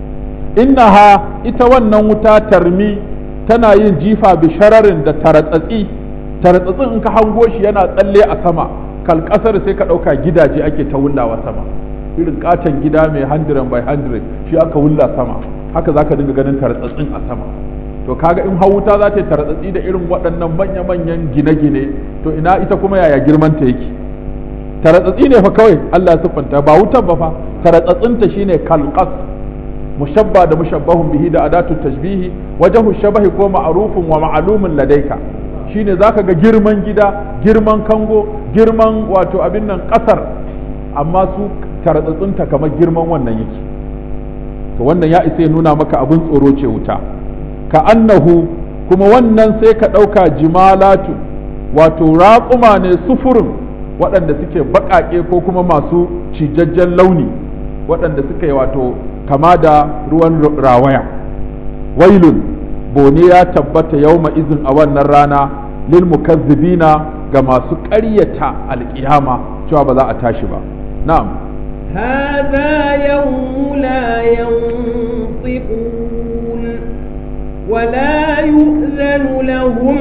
innaha ita wannan wuta tarmi tana yin jifa bishararin da taratsatsi taratsatsin in ka hango shi yana tsalle a sama kalkasar sai ka ɗauka gidaje ake ta wullawa sama irin katon gida mai 100 by 100 shi aka wulla sama haka zaka dinga ganin tartsatsin a sama to kaga in hawuta za ta yi tartsatsi da irin waɗannan manya-manyan gine-gine to ina ita kuma yaya girman ta yake tartsatsi ne fa kawai Allah ya siffanta ba wutan ba fa tartsatsin ta shine kalqas mushabba da mushabbahun bihi da adatu tashbihi wajahu shabahi ko ma'rufun wa ma'lumun ladaika shine zaka ga girman gida girman kango girman wato abin nan kasar amma su tartsatsinta kamar girman wannan yake to wannan ya isa ya nuna maka abin tsoro ce wuta ka annahu kuma wannan sai ka ɗauka jimalatu wato raƙuma ne sufurin waɗanda suke baƙaƙe ko kuma masu cijajjen launi waɗanda suka yi wato kama da ruwan rawaya wailun bone ya tabbata yauma izin a wannan rana lil mukazzibina ga masu ƙaryata alƙiyama cewa ba za a tashi ba na'am هذا يوم لا ينطقون ولا يؤذن لهم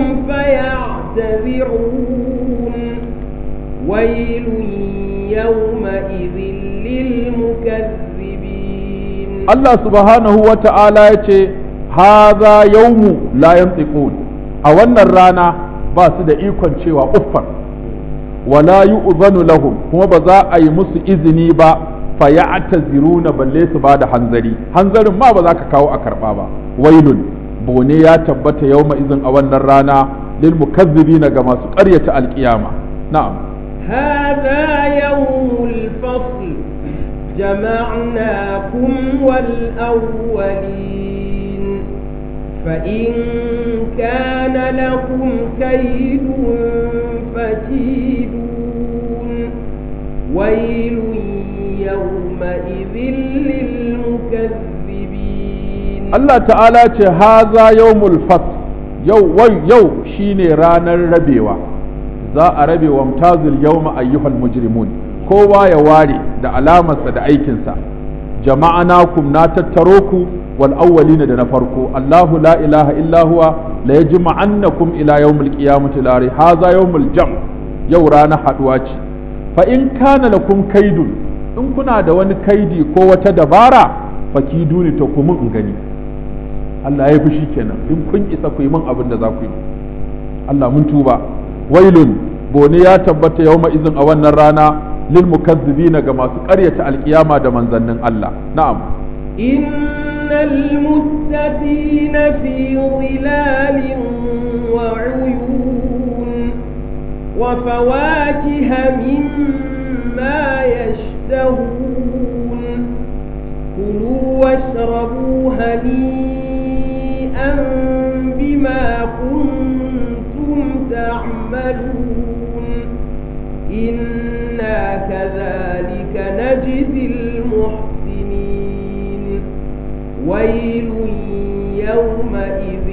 فيعتذرون ويل يومئذ للمكذبين Allah subhanahu wa ta'ala ya ce, Haza yaumu la yantiqun a wannan rana ba su da ikon cewa uffan, wala yu'zanu lahum kuma ba za a yi musu izini ba fa ya'taziruna balle su ba da hanzari, hanzarin ma ba za ka kawo a karɓa ba, wailun bone ya tabbata yauma izin a wannan rana lil mukazzibina ga masu ƙaryata alƙiyama. Na'am. هذا يوم الفصل جمعناكم والأولين فإن كان لكم كيد فكيدون ويل يومئذ للمكذبين Allah ta'ala ce haza yawmul fasl yau wai yau shine ranar rabewa za a rabe wa mutazil yawma ayyuhal mujrimun kowa ya ware da alamarsa da aikinsa jama'anakum na tattaro ku wal awwalina da na farko Allahu la ilaha illa huwa la yajma'annakum ila yawmil qiyamati la ri haza yawmul jam yau ranar haduwa ce fa in kana lakum kaidun in kuna da wani kaidi ko wata dabara fakiduni to ku mun in gani Allah ya fushi kenan in kun isa ku yi min abin da za ku yi Allah mun tuba wailun bone ya tabbata yawma izin a wannan rana lil mukazzibina ga masu ƙaryata alkiyama da manzannin Allah na'am innal muttaqina fi dhilalin wa uyun wa fawakiha mimma yashtahun kulu washrabu hani'an bima kuntum ta'malun إنا كذلك نجزي المحسنين ويل يومئذ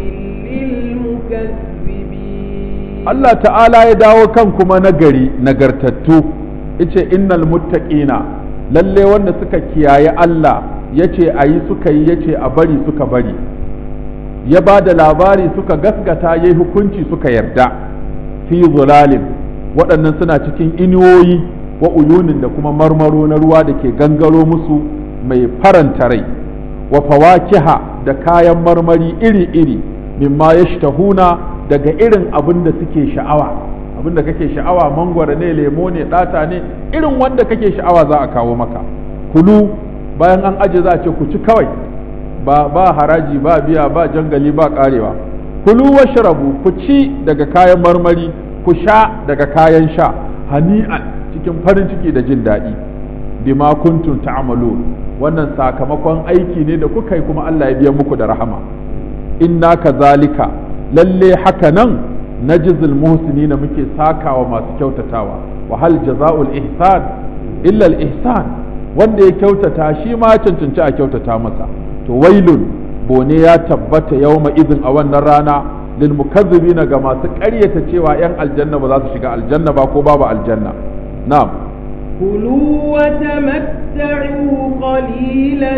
للمكذبين Allah ta'ala ya dawo kan kuma nagari nagartattu ice innal muttaqina lalle wanda suka kiyaye Allah yace ayi suka yi yace a bari suka bari ya ba da labari suka gasgata yayi hukunci suka yarda fi zulalin waɗannan suna cikin inuwoyi wa uyunin da kuma marmaro na ruwa da ke gangaro musu mai faranta rai wa fawakiha da kayan marmari iri-iri mimma ya daga irin abin da suke sha'awa abin da kake sha'awa mangwara ne lemo ne ɗata ne irin wanda kake sha'awa za a kawo maka kulu bayan an aje za a ce ku ci kawai ba, ba haraji ba biya ba jangali ba karewa kulu washrabu ku ci daga kayan marmari ku sha daga kayan sha hani'an cikin farin ciki da jin daɗi bima kuntum ta'malun wannan sakamakon aiki ne da kuka yi kuma Allah ya biya muku da rahama inna kazalika lalle haka nan najzil muhsinina muke sakawa masu kyautatawa wa hal jazaa'ul ihsan illa al ihsan wanda ya kyautata shi ma cancanci a kyautata masa to wailun bone ya tabbata yawma idin a wannan rana للمكذبين ga masu ƙaryata cewa 'yan aljanna ba za su shiga aljanna ba ko babu aljanna na'am كلوا وتمتعوا قليلا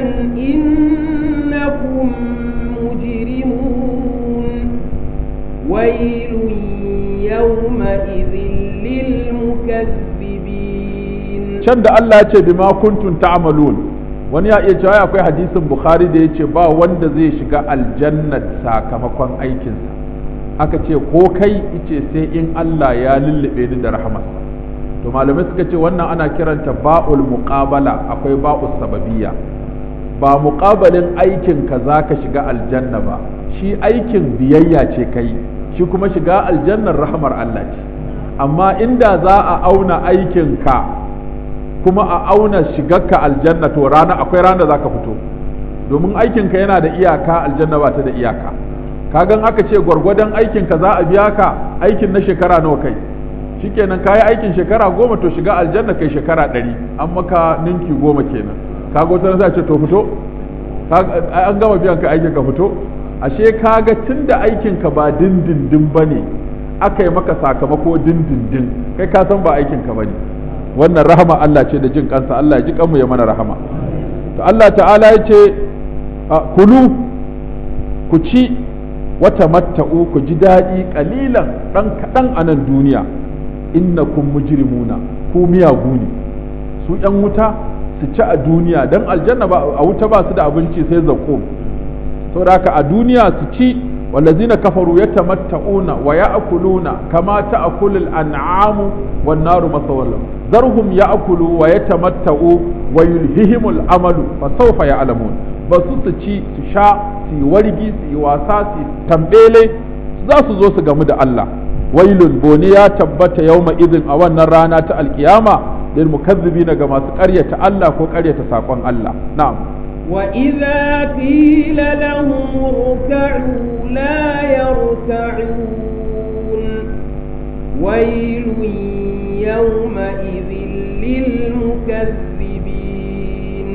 إنكم مجرمون ويل يومئذ للمكذبين can da Allah ya ce bima kuntum ta'malun wani ya iya cewa akwai hadisin bukhari da ya ce ba wanda zai shiga aljanna sakamakon aikinsa aka ce ko kai ice sai in Allah ya lullube ni da rahamarsa to malamai suka ce wannan ana kiranta ba'ul muqabala akwai ba'ul sababiyya ba muqabalin aikin ka zaka shiga aljanna ba shi aikin biyayya ce kai shi kuma shiga aljannar rahamar Allah ce amma inda za a auna aikin ka kuma a auna shigarka aljanna to rana akwai rana zaka fito domin aikinka yana da iyaka aljanna ba ta da iyaka kagan aka ce gwargwadon aikinka za a biya ka aikin na shekara nawa kai shikenan kayi aikin shekara goma to shiga aljanna kai shekara ɗari an maka ninki goma kenan kaga wata sai ce to fito an gama biyan ka aikin ka fito ashe kaga tunda aikin ka ba dindindin bane aka yi maka sakamako dindindin kai ka san ba aikin ka bane wannan rahama Allah ce da jin kansa Allah ya ji kanmu ya mana rahama to Allah ta'ala ya ce kulu ku ci wata matta'u ku ji daɗi ƙalilan ɗan kaɗan a nan duniya innakum mujrimuna ku miyagu ne su ‘yan wuta su ci a duniya don aljanna ba a wuta ba su da abinci sai zaƙo saboda haka a duniya su ci wallazina kafaru yatamatta'una wa ya'kuluna kama ta'kulul an'amu wan naru masawallam zarhum ya'kulu wa yatamatta'u wa yulhihimul amalu fa sawfa ya'lamun ba su su ci su sha su yi wargi su yi wasa su tambele za su zo su gamu da Allah wailun bone ya tabbata yawma idin a wannan rana ta alkiyama lil mukazzibina ga masu ƙaryata Allah ko ƙaryata sakon Allah na'am وإذا قيل لهم اركعوا لا يركعون ويل يومئذ للمكذبين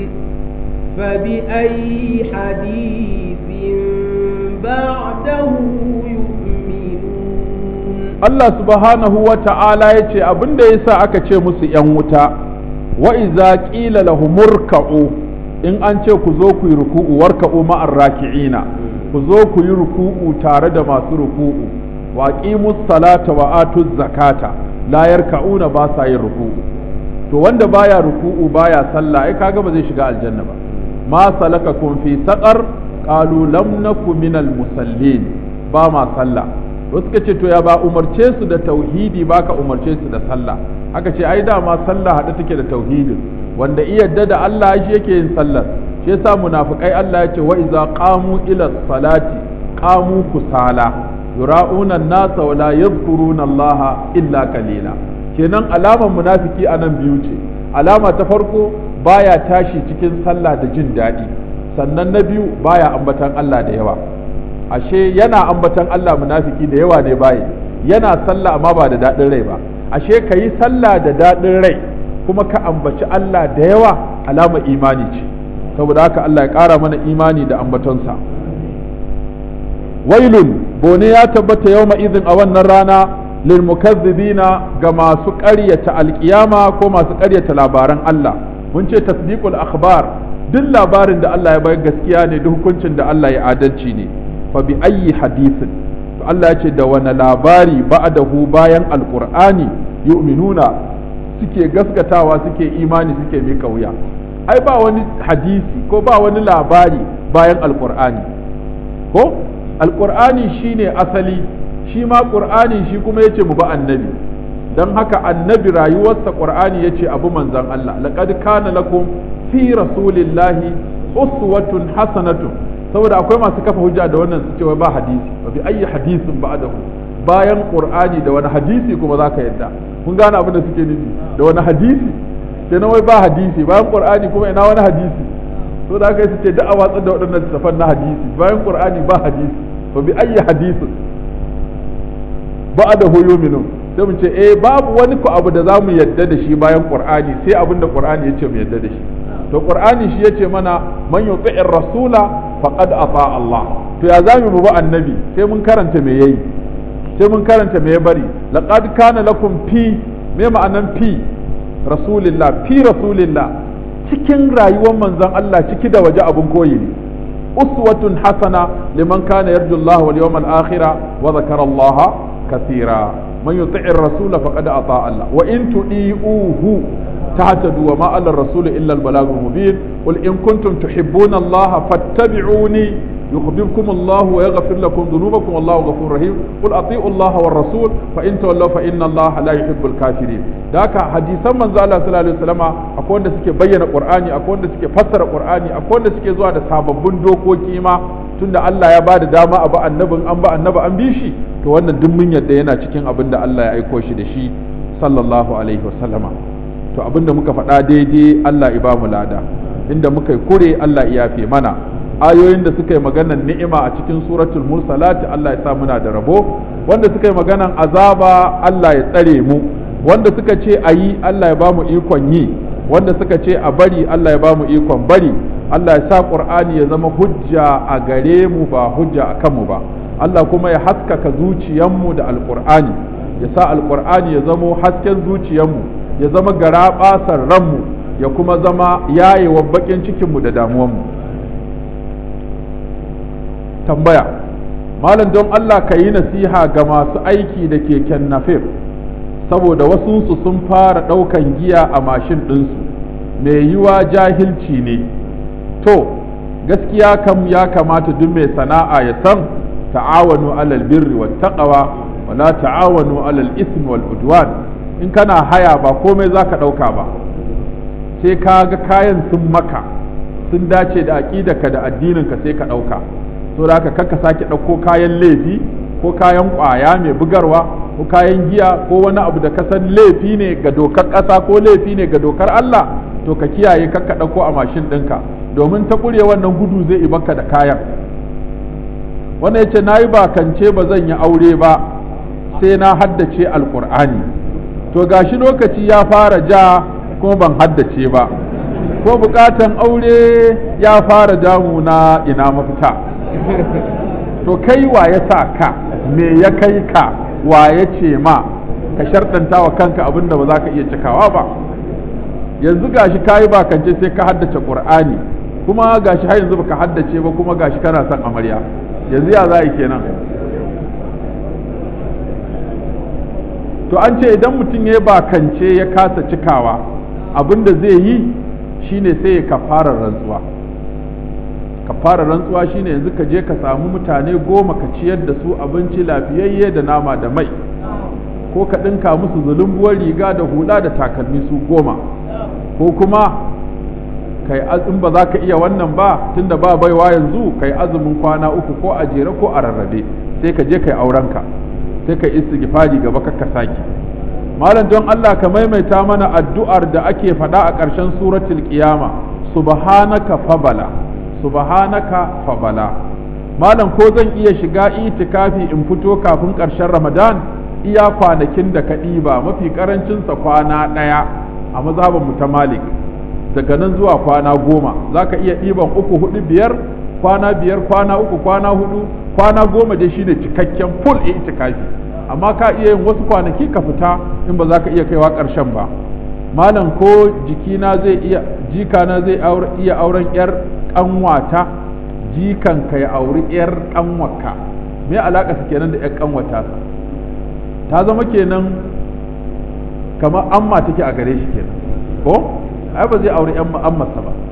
فبأي حديث بعده يؤمنون Allah subhanahu wa ta'ala ya ce abin da ya sa aka ce musu ‘yan wuta, wa iza ƙila lahumurka'u in an ce ku zo ku yi ruku'u warka'u ma'ar raki'ina ku zo ku yi ruku'u tare da masu ruku'u wa qimus salata wa atuz zakata la yarka'una ba sa yin ruku'u to wanda baya ruku'u baya sallah ai kaga ba zai shiga aljanna ba ma salakakum fi saqar qalu lam naku minal musallin ba ma sallah wasu suka ce to ya ba umarce su da tauhidi ba ka umarce su da sallah aka ce ai dama sallah haɗe take da tauhidin wanda iya yadda da Allah shi yake yin sallar shi yasa munafikai Allah ya ce wa iza qamu ila salati qamu kusala yura'una an-nasa wa la yadhkuruna Allah illa qalila kenan alamar munafiki anan biyu ce alama ta farko baya tashi cikin sallah da jin daɗi sannan na biyu baya ambatan Allah da yawa ashe yana ambatan Allah munafiki da yawa ne baye yana sallah amma ba da daɗin rai ba ashe ka yi sallah da daɗin rai kuma ka ambaci Allah da yawa alama imani ce saboda haka Allah ya ƙara mana imani da ambatonsa wailun bone ya tabbata yau izin a wannan rana lil mukazzibina ga masu ƙaryata alƙiyama ko masu ƙaryata labaran Allah mun ce tasdiqul akhbar duk labarin da Allah ya bayar gaskiya ne duk hukuncin da Allah ya adalci ne fa bi ayyi hadithin to Allah ya ce da wani labari ba'dahu bayan alqur'ani yu'minuna suke gaskatawa suke imani suke mika wuya ai ba wani hadisi ko ba wani labari bayan alqur'ani ko alqur'ani shine asali shi ma qur'ani shi kuma yace mu ba annabi dan haka annabi rayuwarsa qur'ani yace abu manzon Allah laqad kana lakum fi rasulillahi uswatun hasanatun saboda akwai masu kafa hujja da wannan su cewa ba hadisi wa bi ayyi hadisin ba'dahu bayan qur'ani da wani hadisi kuma zaka yadda kun gane abin da suke nufi da wani hadisi kenan wai ba hadisi bayan qur'ani kuma ina wani hadisi to da aka yi su ce da a watsar da waɗannan littafan na hadisi bayan qur'ani ba hadisi wa bi ayyi hadisin ba'dahu yu'minun sai mu ce eh babu wani ku abu da zamu yadda da shi bayan qur'ani sai abin da qur'ani yace mu yadda da shi to qur'ani shi yace mana man yuti'ir rasula faqad ata Allah to ya zamu mu ba annabi sai mun karanta me yayi sai mun karanta me ya bari laqad kana lakum fi me ma'anan fi rasulillah fi rasulillah cikin rayuwar manzon Allah ciki da waje abun koyi ne uswatun hasana liman kana yarju Allah wal yawmal akhir wa dhakara Allah kathira man yuti'ir rasula faqad ata Allah wa in tudi'uhu تهتدوا وما على الرسول إلا البلاغ المبين قل إن كنتم تحبون الله فاتبعوني يخبركم الله ويغفر لكم ذنوبكم والله غفور رحيم قل أطيعوا الله والرسول فإن تولوا فإن الله لا يحب الكافرين ذاك حديثا من زال صلى الله عليه وسلم أكون da suke bayyana Qur'ani akwai wanda suke fassara Qur'ani akwai wanda suke zuwa da sababbin dokoki ma tunda Allah ya bada dama a ba annabin an ba annabi an bi shi to wannan duk mun yadda yana cikin abin da Allah ya aiko shi da shi sallallahu alaihi wasallama to abinda muka faɗa daidai Allah ya ba mu lada inda muka yi kure Allah ya yafe mana ayoyin da suka yi maganan ni'ima a cikin suratul mursalat Allah ya sa muna da rabo wanda suka yi maganan azaba Allah ya tsare mu wanda suka ce a yi Allah ya ba mu ikon yi wanda suka ce a bari Allah ya ba mu ikon bari Allah ya sa Qur'ani ya zama hujja a gare mu ba hujja a kanmu ba Allah kuma ya haskaka zuciyanmu da alƙur'ani ya sa alƙur'ani ya zamo hasken zuciyanmu ya zama gara basar ranmu ya kuma zama yayewa bakin cikinmu da damuwanmu tambaya malam don Allah ka yi nasiha ga masu aiki da keken nafif saboda wasunsu sun fara ɗaukan giya a mashin ɗinsu mai yiwa jahilci ne to gaskiya kam ya kamata duk mai sana'a ya san ta'awanu alal birri wat taqwa wala ta'awanu alal ismi wal udwan in kana haya ba komai za ka ɗauka ba sai ka ga kayan sun maka sun dace da aƙidarka da addininka sai ka ɗauka so da haka kakka sake ɗauko kayan laifi ko kayan ƙwaya mai bugarwa ko kayan giya ko wani abu da ka san laifi ne ga dokar ƙasa ko laifi ne ga dokar Allah to ka kiyaye kakka ɗauko a mashin ɗinka domin ta ƙure wannan gudu zai baka da kayan wannan yace nayi bakance ba zan yi aure ba sai na haddace alkur'ani to gashi lokaci ya fara ja kuma ban haddace ba ko bukatan aure ya fara damu na ina mafita to kai wa ya sa ka me ya kai ka wa ya ce ma ka sharɗanta wa kanka abin da ba za ka iya cikawa ba yanzu gashi kayi bakance sai ka haddace qur'ani kuma gashi har yanzu baka haddace ba kuma gashi kana son amarya yanzu ya za a yi kenan to an ce idan mutum ya bakance ya kasa cikawa abin da zai yi shine sai ya kafara rantsuwa kafara rantsuwa shine yanzu ka je ka samu mutane goma ka ciyar da su abinci lafiyayye da nama da mai ko ka ɗinka musu zulumbuwar riga da hula da takalmi su goma ko kuma kai in ba za ka iya wannan ba tunda ba baiwa yanzu kai azumin kwana uku ko a jere ko a rarrabe sai ka je kai aurenka sai ka istighfari gaba ka saki malam don Allah ka maimaita mana addu'ar da ake faɗa a ƙarshen suratul qiyama subhanaka fabala subhanaka fabala malam ko zan iya shiga itikafi in fito kafin ƙarshen ramadan iya kwanakin da ka ɗiba mafi ƙarancinsa kwana ɗaya a mazhabin mu ta malik daga nan zuwa kwana goma za ka iya ɗiban uku hudu biyar kwana biyar kwana uku kwana hudu kwana goma dai shine cikakken full itikafi amma ka iya yin wasu kwanaki ka fita in ba za ka iya kaiwa ƙarshen ba malam ko jikina zai iya jikana zai iya auren yar kanwata jikan ka ya auri yar kanwaka me alaka su kenan da yar kanwata ta zama kenan kamar amma take a gare shi kenan ko ai ba zai auri yan ammarsa ba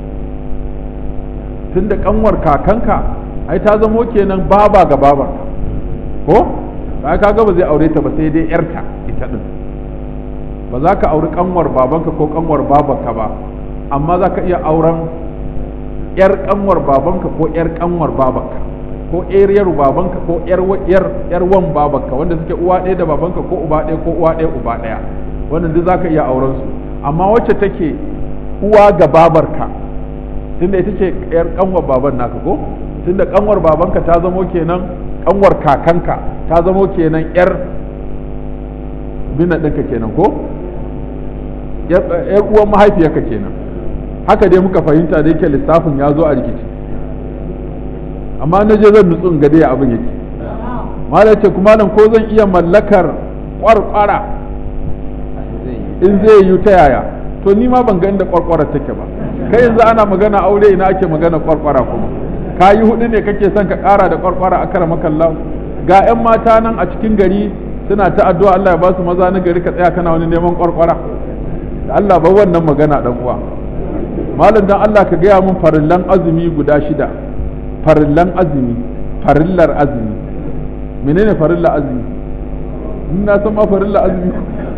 tunda kanwar kakanka ai ta zamo kenan baba ga babarka ko ba ka ga ba zai aure ta ba sai dai yarta ita din ba za ka auri kanwar babanka ko kanwar babanka ba amma za ka iya auren yar kanwar babanka ko yar kanwar babanka ko yar babanka ko yar yar yar wan babanka wanda suke uwa ɗaya da babanka ko uba ɗaya ko uwa ɗaya uba ɗaya wannan duk za ka iya auren su amma wacce take uwa ga babarka tunda ita ce yar kanwar baban naka ko tunda kanwar babanka ta zamo kenan kanwar kakanka ta zamo kenan yar bina ɗinka kenan ko yar uwan mahaifiyarka kenan haka dai muka fahimta da yake lissafin ya zo a rikici amma na je zan nutsu in ga dai abin yake malam ce kuma nan ko zan iya mallakar kwarkwara in zai yi ta yaya to ni ma ban ga inda kwarkwara take ba kai yanzu ana magana aure ina ake magana kwarkwara kuma ka yi hudu ne kake son ka kara da kwarkwara a kara makallahu ga 'yan mata nan a cikin gari suna ta addu'a Allah ya ba su maza na gari ka tsaya kana wani neman kwarkwara da Allah ba wannan magana dan uwa malam dan Allah ka gaya mun farillan azumi guda shida farillan azumi farillar azumi menene farillar azumi na san ma farillar azumi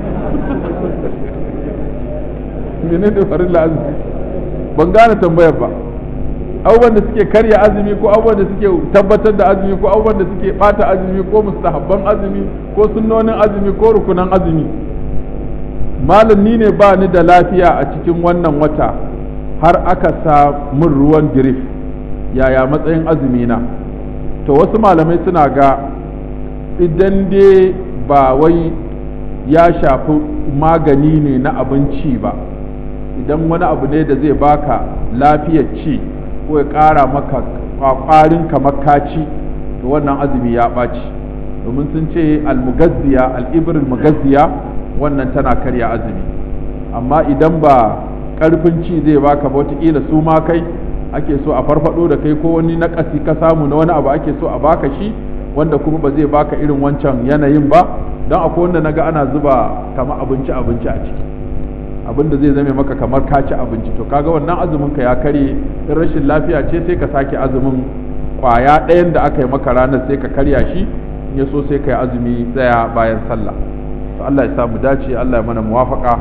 menene farillar azumi ban gane tambayar ba abubuwan da suke karya azumi ko abubuwan da suke tabbatar da azumi ko abubuwan da suke bata azumi ko mustahabban azumi ko sunnonin azumi ko rukunan azumi malam ni ne ba ni da lafiya a cikin wannan wata har aka sa min ruwan girif yaya matsayin azumi na to wasu malamai suna ga idan dai ba wai ya shafi magani ne na abinci ba idan wani abu ne da zai baka lafiyar ci ko ya ƙara maka ƙwaƙwarin kamar kaci to wannan azumi ya ɓaci domin sun ce almugazziya al'ibirin mugazziya wannan tana karya azumi amma idan ba ƙarfin ci zai baka ba wataƙila su ma kai ake so a farfado da kai ko wani naƙasi ka samu na wani abu ake so a baka shi wanda kuma ba zai baka irin wancan yanayin ba don akwai wanda naga ana zuba kamar abinci abinci a ciki abin da zai zame maka kamar ka ci abinci to kaga wannan azumin ka ya karye in rashin lafiya ce sai ka sake azumin kwaya ɗayan da aka yi maka ranar sai ka karya shi in ya so sai ka yi azumi tsaya bayan sallah to Allah ya samu dace Allah ya mana muwafaka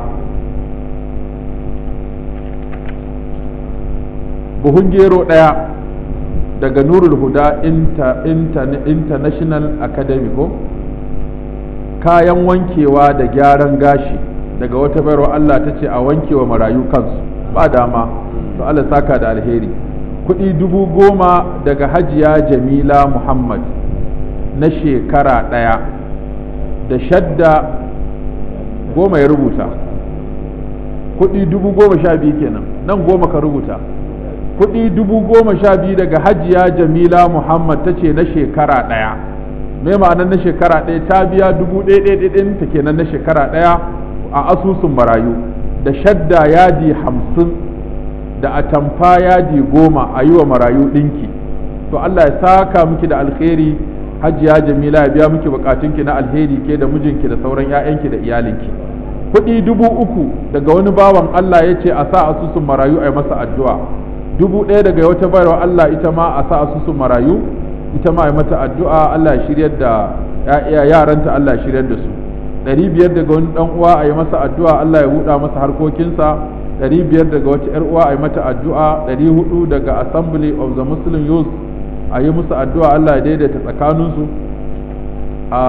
buhun gero ɗaya daga nurul huda inter, inter, international academy ko kayan wankewa da gyaran gashi daga wata bayarwa Allah ta ce a wankewa marayu kansu ba dama to Allah saka da alheri kuɗi dubu goma daga hajiya jamila muhammad na shekara ɗaya da shadda goma ya rubuta kuɗi dubu goma sha biyu kenan nan goma ka rubuta kuɗi dubu goma sha biyu daga hajiya jamila muhammad ta ce na shekara ɗaya me ma'anar na shekara ɗaya ta biya dubu ɗaya ɗaya ta kenan na shekara ɗaya a asusun marayu da shadda yadi hamsin da atamfa yadi goma a yi wa marayu ɗinki to Allah ya saka miki da alheri hajiya jamila ya biya miki bukatunki na alheri ke da mijinki da sauran 'ya'yanki da iyalinki kuɗi dubu uku daga wani bawan Allah ya ce a sa asusun marayu a yi masa addu'a dubu ɗaya daga wata bayarwa Allah ita ma a sa asusun marayu ita ma a yi mata addu'a Allah ya shiryar da yaranta Allah ya shiryar da su ɗari biyar daga wani ɗan uwa a yi masa addu'a Allah ya buɗa masa harkokinsa ɗari biyar daga wata ‘yar uwa a yi mata addu'a ɗari hudu daga assembly of the muslim youth a yi musu addu'a Allah ya daidaita tsakaninsu a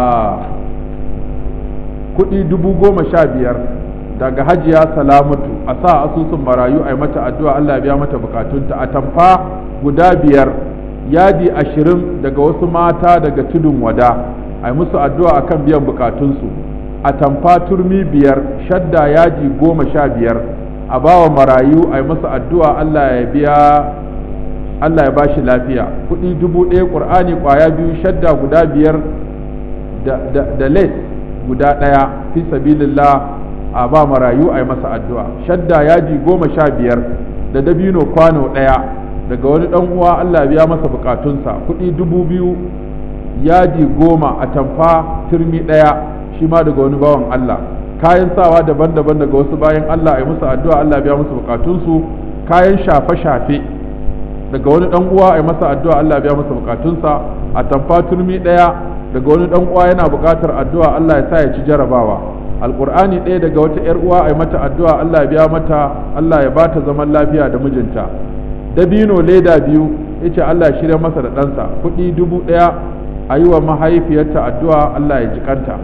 kuɗi dubu goma sha biyar daga hajiya salamatu a sa asusun marayu a yi mata addu'a Allah ya biya mata bukatunta a tamfa guda biyar yadi ashirin daga wasu mata daga tudun wada a yi musu addu'a akan biyan bukatunsu a tamfa turmi biyar shadda yaji goma sha biyar a bawa marayu a yi masa addu'a Allah ya biya Allah ya bashi lafiya kuɗi dubu ɗaya ƙur'ani ƙwaya biyu shadda guda biyar da les guda ɗaya fi sabilillah a ba marayu a yi masa addu'a shadda yaji goma sha biyar da dabino kwano ɗaya daga wani ɗan uwa Allah ya biya masa bukatunsa kuɗi dubu biyu yaji goma a tamfa turmi ɗaya shi ma daga wani bawan Allah kayan sawa daban-daban daga wasu bayan Allah a musu addu'a Allah biya musu bukatunsu kayan shafe-shafe daga wani dan uwa a masa addu'a Allah biya masa bukatunsa a tamfa turmi daya daga wani dan uwa yana bukatar addu'a Allah ya sa ya ci jarabawa alqur'ani ɗaya daga wata yar uwa a mata addu'a Allah ya biya mata Allah ya bata zaman lafiya da mijinta dabino leda biyu yace Allah ya shirya masa da ɗansa kuɗi dubu ɗaya a yi wa mahaifiyarta addu'a Allah ya jikanta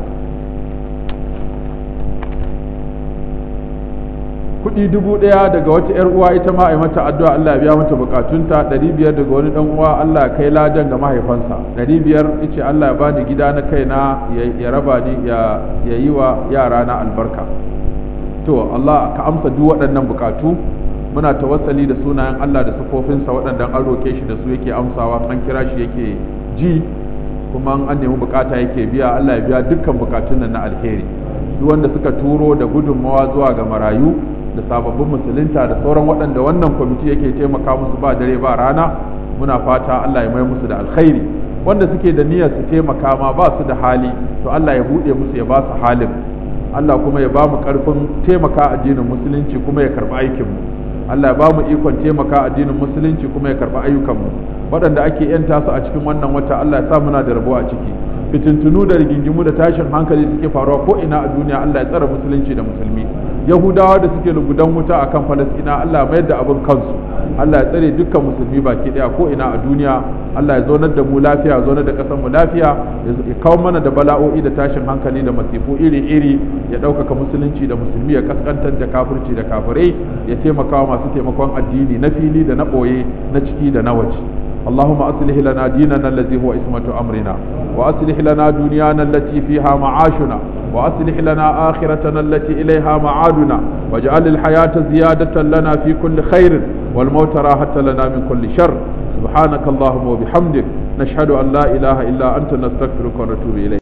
kuɗi dubu ɗaya daga wata ‘yar uwa ita ma a yi mata addu'a Allah ya biya mata bukatunta ɗari biyar daga wani ɗan uwa Allah ya kai ladan ga mahaifansa ɗari biyar ice Allah ya bani gida na kaina ya raba ni ya yi wa yara na albarka to Allah ka amsa duk waɗannan bukatu muna tawassali da sunayen Allah da sufofinsa waɗanda an roƙe shi da su yake amsawa an kira shi yake ji kuma an nemi bukata yake biya Allah ya biya dukkan bukatun nan na alheri duk wanda suka turo da gudunmawa zuwa ga marayu da sababbin musulunta da sauran waɗanda wannan kwamiti yake taimaka musu ba dare ba rana muna fata Allah ya mai musu da alkhairi wanda suke da niyyar su taimaka ma ba su da hali to Allah ya buɗe musu ya ba su halin Allah kuma ya ba mu ƙarfin taimaka addinin musulunci kuma ya karɓi aikinmu Allah ya ba mu ikon taimaka addinin musulunci kuma ya karɓi ayyukanmu waɗanda ake yanta su a cikin wannan wata Allah ya sa muna da rabo a ciki fitintunu da rigingimu da tashin hankali suke faruwa ko ina a duniya Allah ya tsara musulunci da musulmi yahudawa da suke lugudan wuta akan falastina Allah mayar da abin kansu Allah ya tsare dukkan musulmi baki daya ko ina a duniya Allah ya zaunar da mu lafiya ya zaunar da kasar mu lafiya ya kawo mana da bala'o'i da tashin hankali da masifu iri iri ya ɗaukaka musulunci da musulmi ya kaskantar da kafirci da kafirai ya taimaka masu taimakon addini na fili da na ɓoye na ciki da na waje اللهم أصلح لنا ديننا الذي هو اسمة أمرنا وأصلح لنا دنيانا التي فيها معاشنا وأصلح لنا آخرتنا التي إليها معادنا واجعل الحياة زيادة لنا في كل خير والموت راحة لنا من كل شر سبحانك اللهم وبحمدك نشهد أن لا إله إلا أنت نستغفرك ونتوب إليك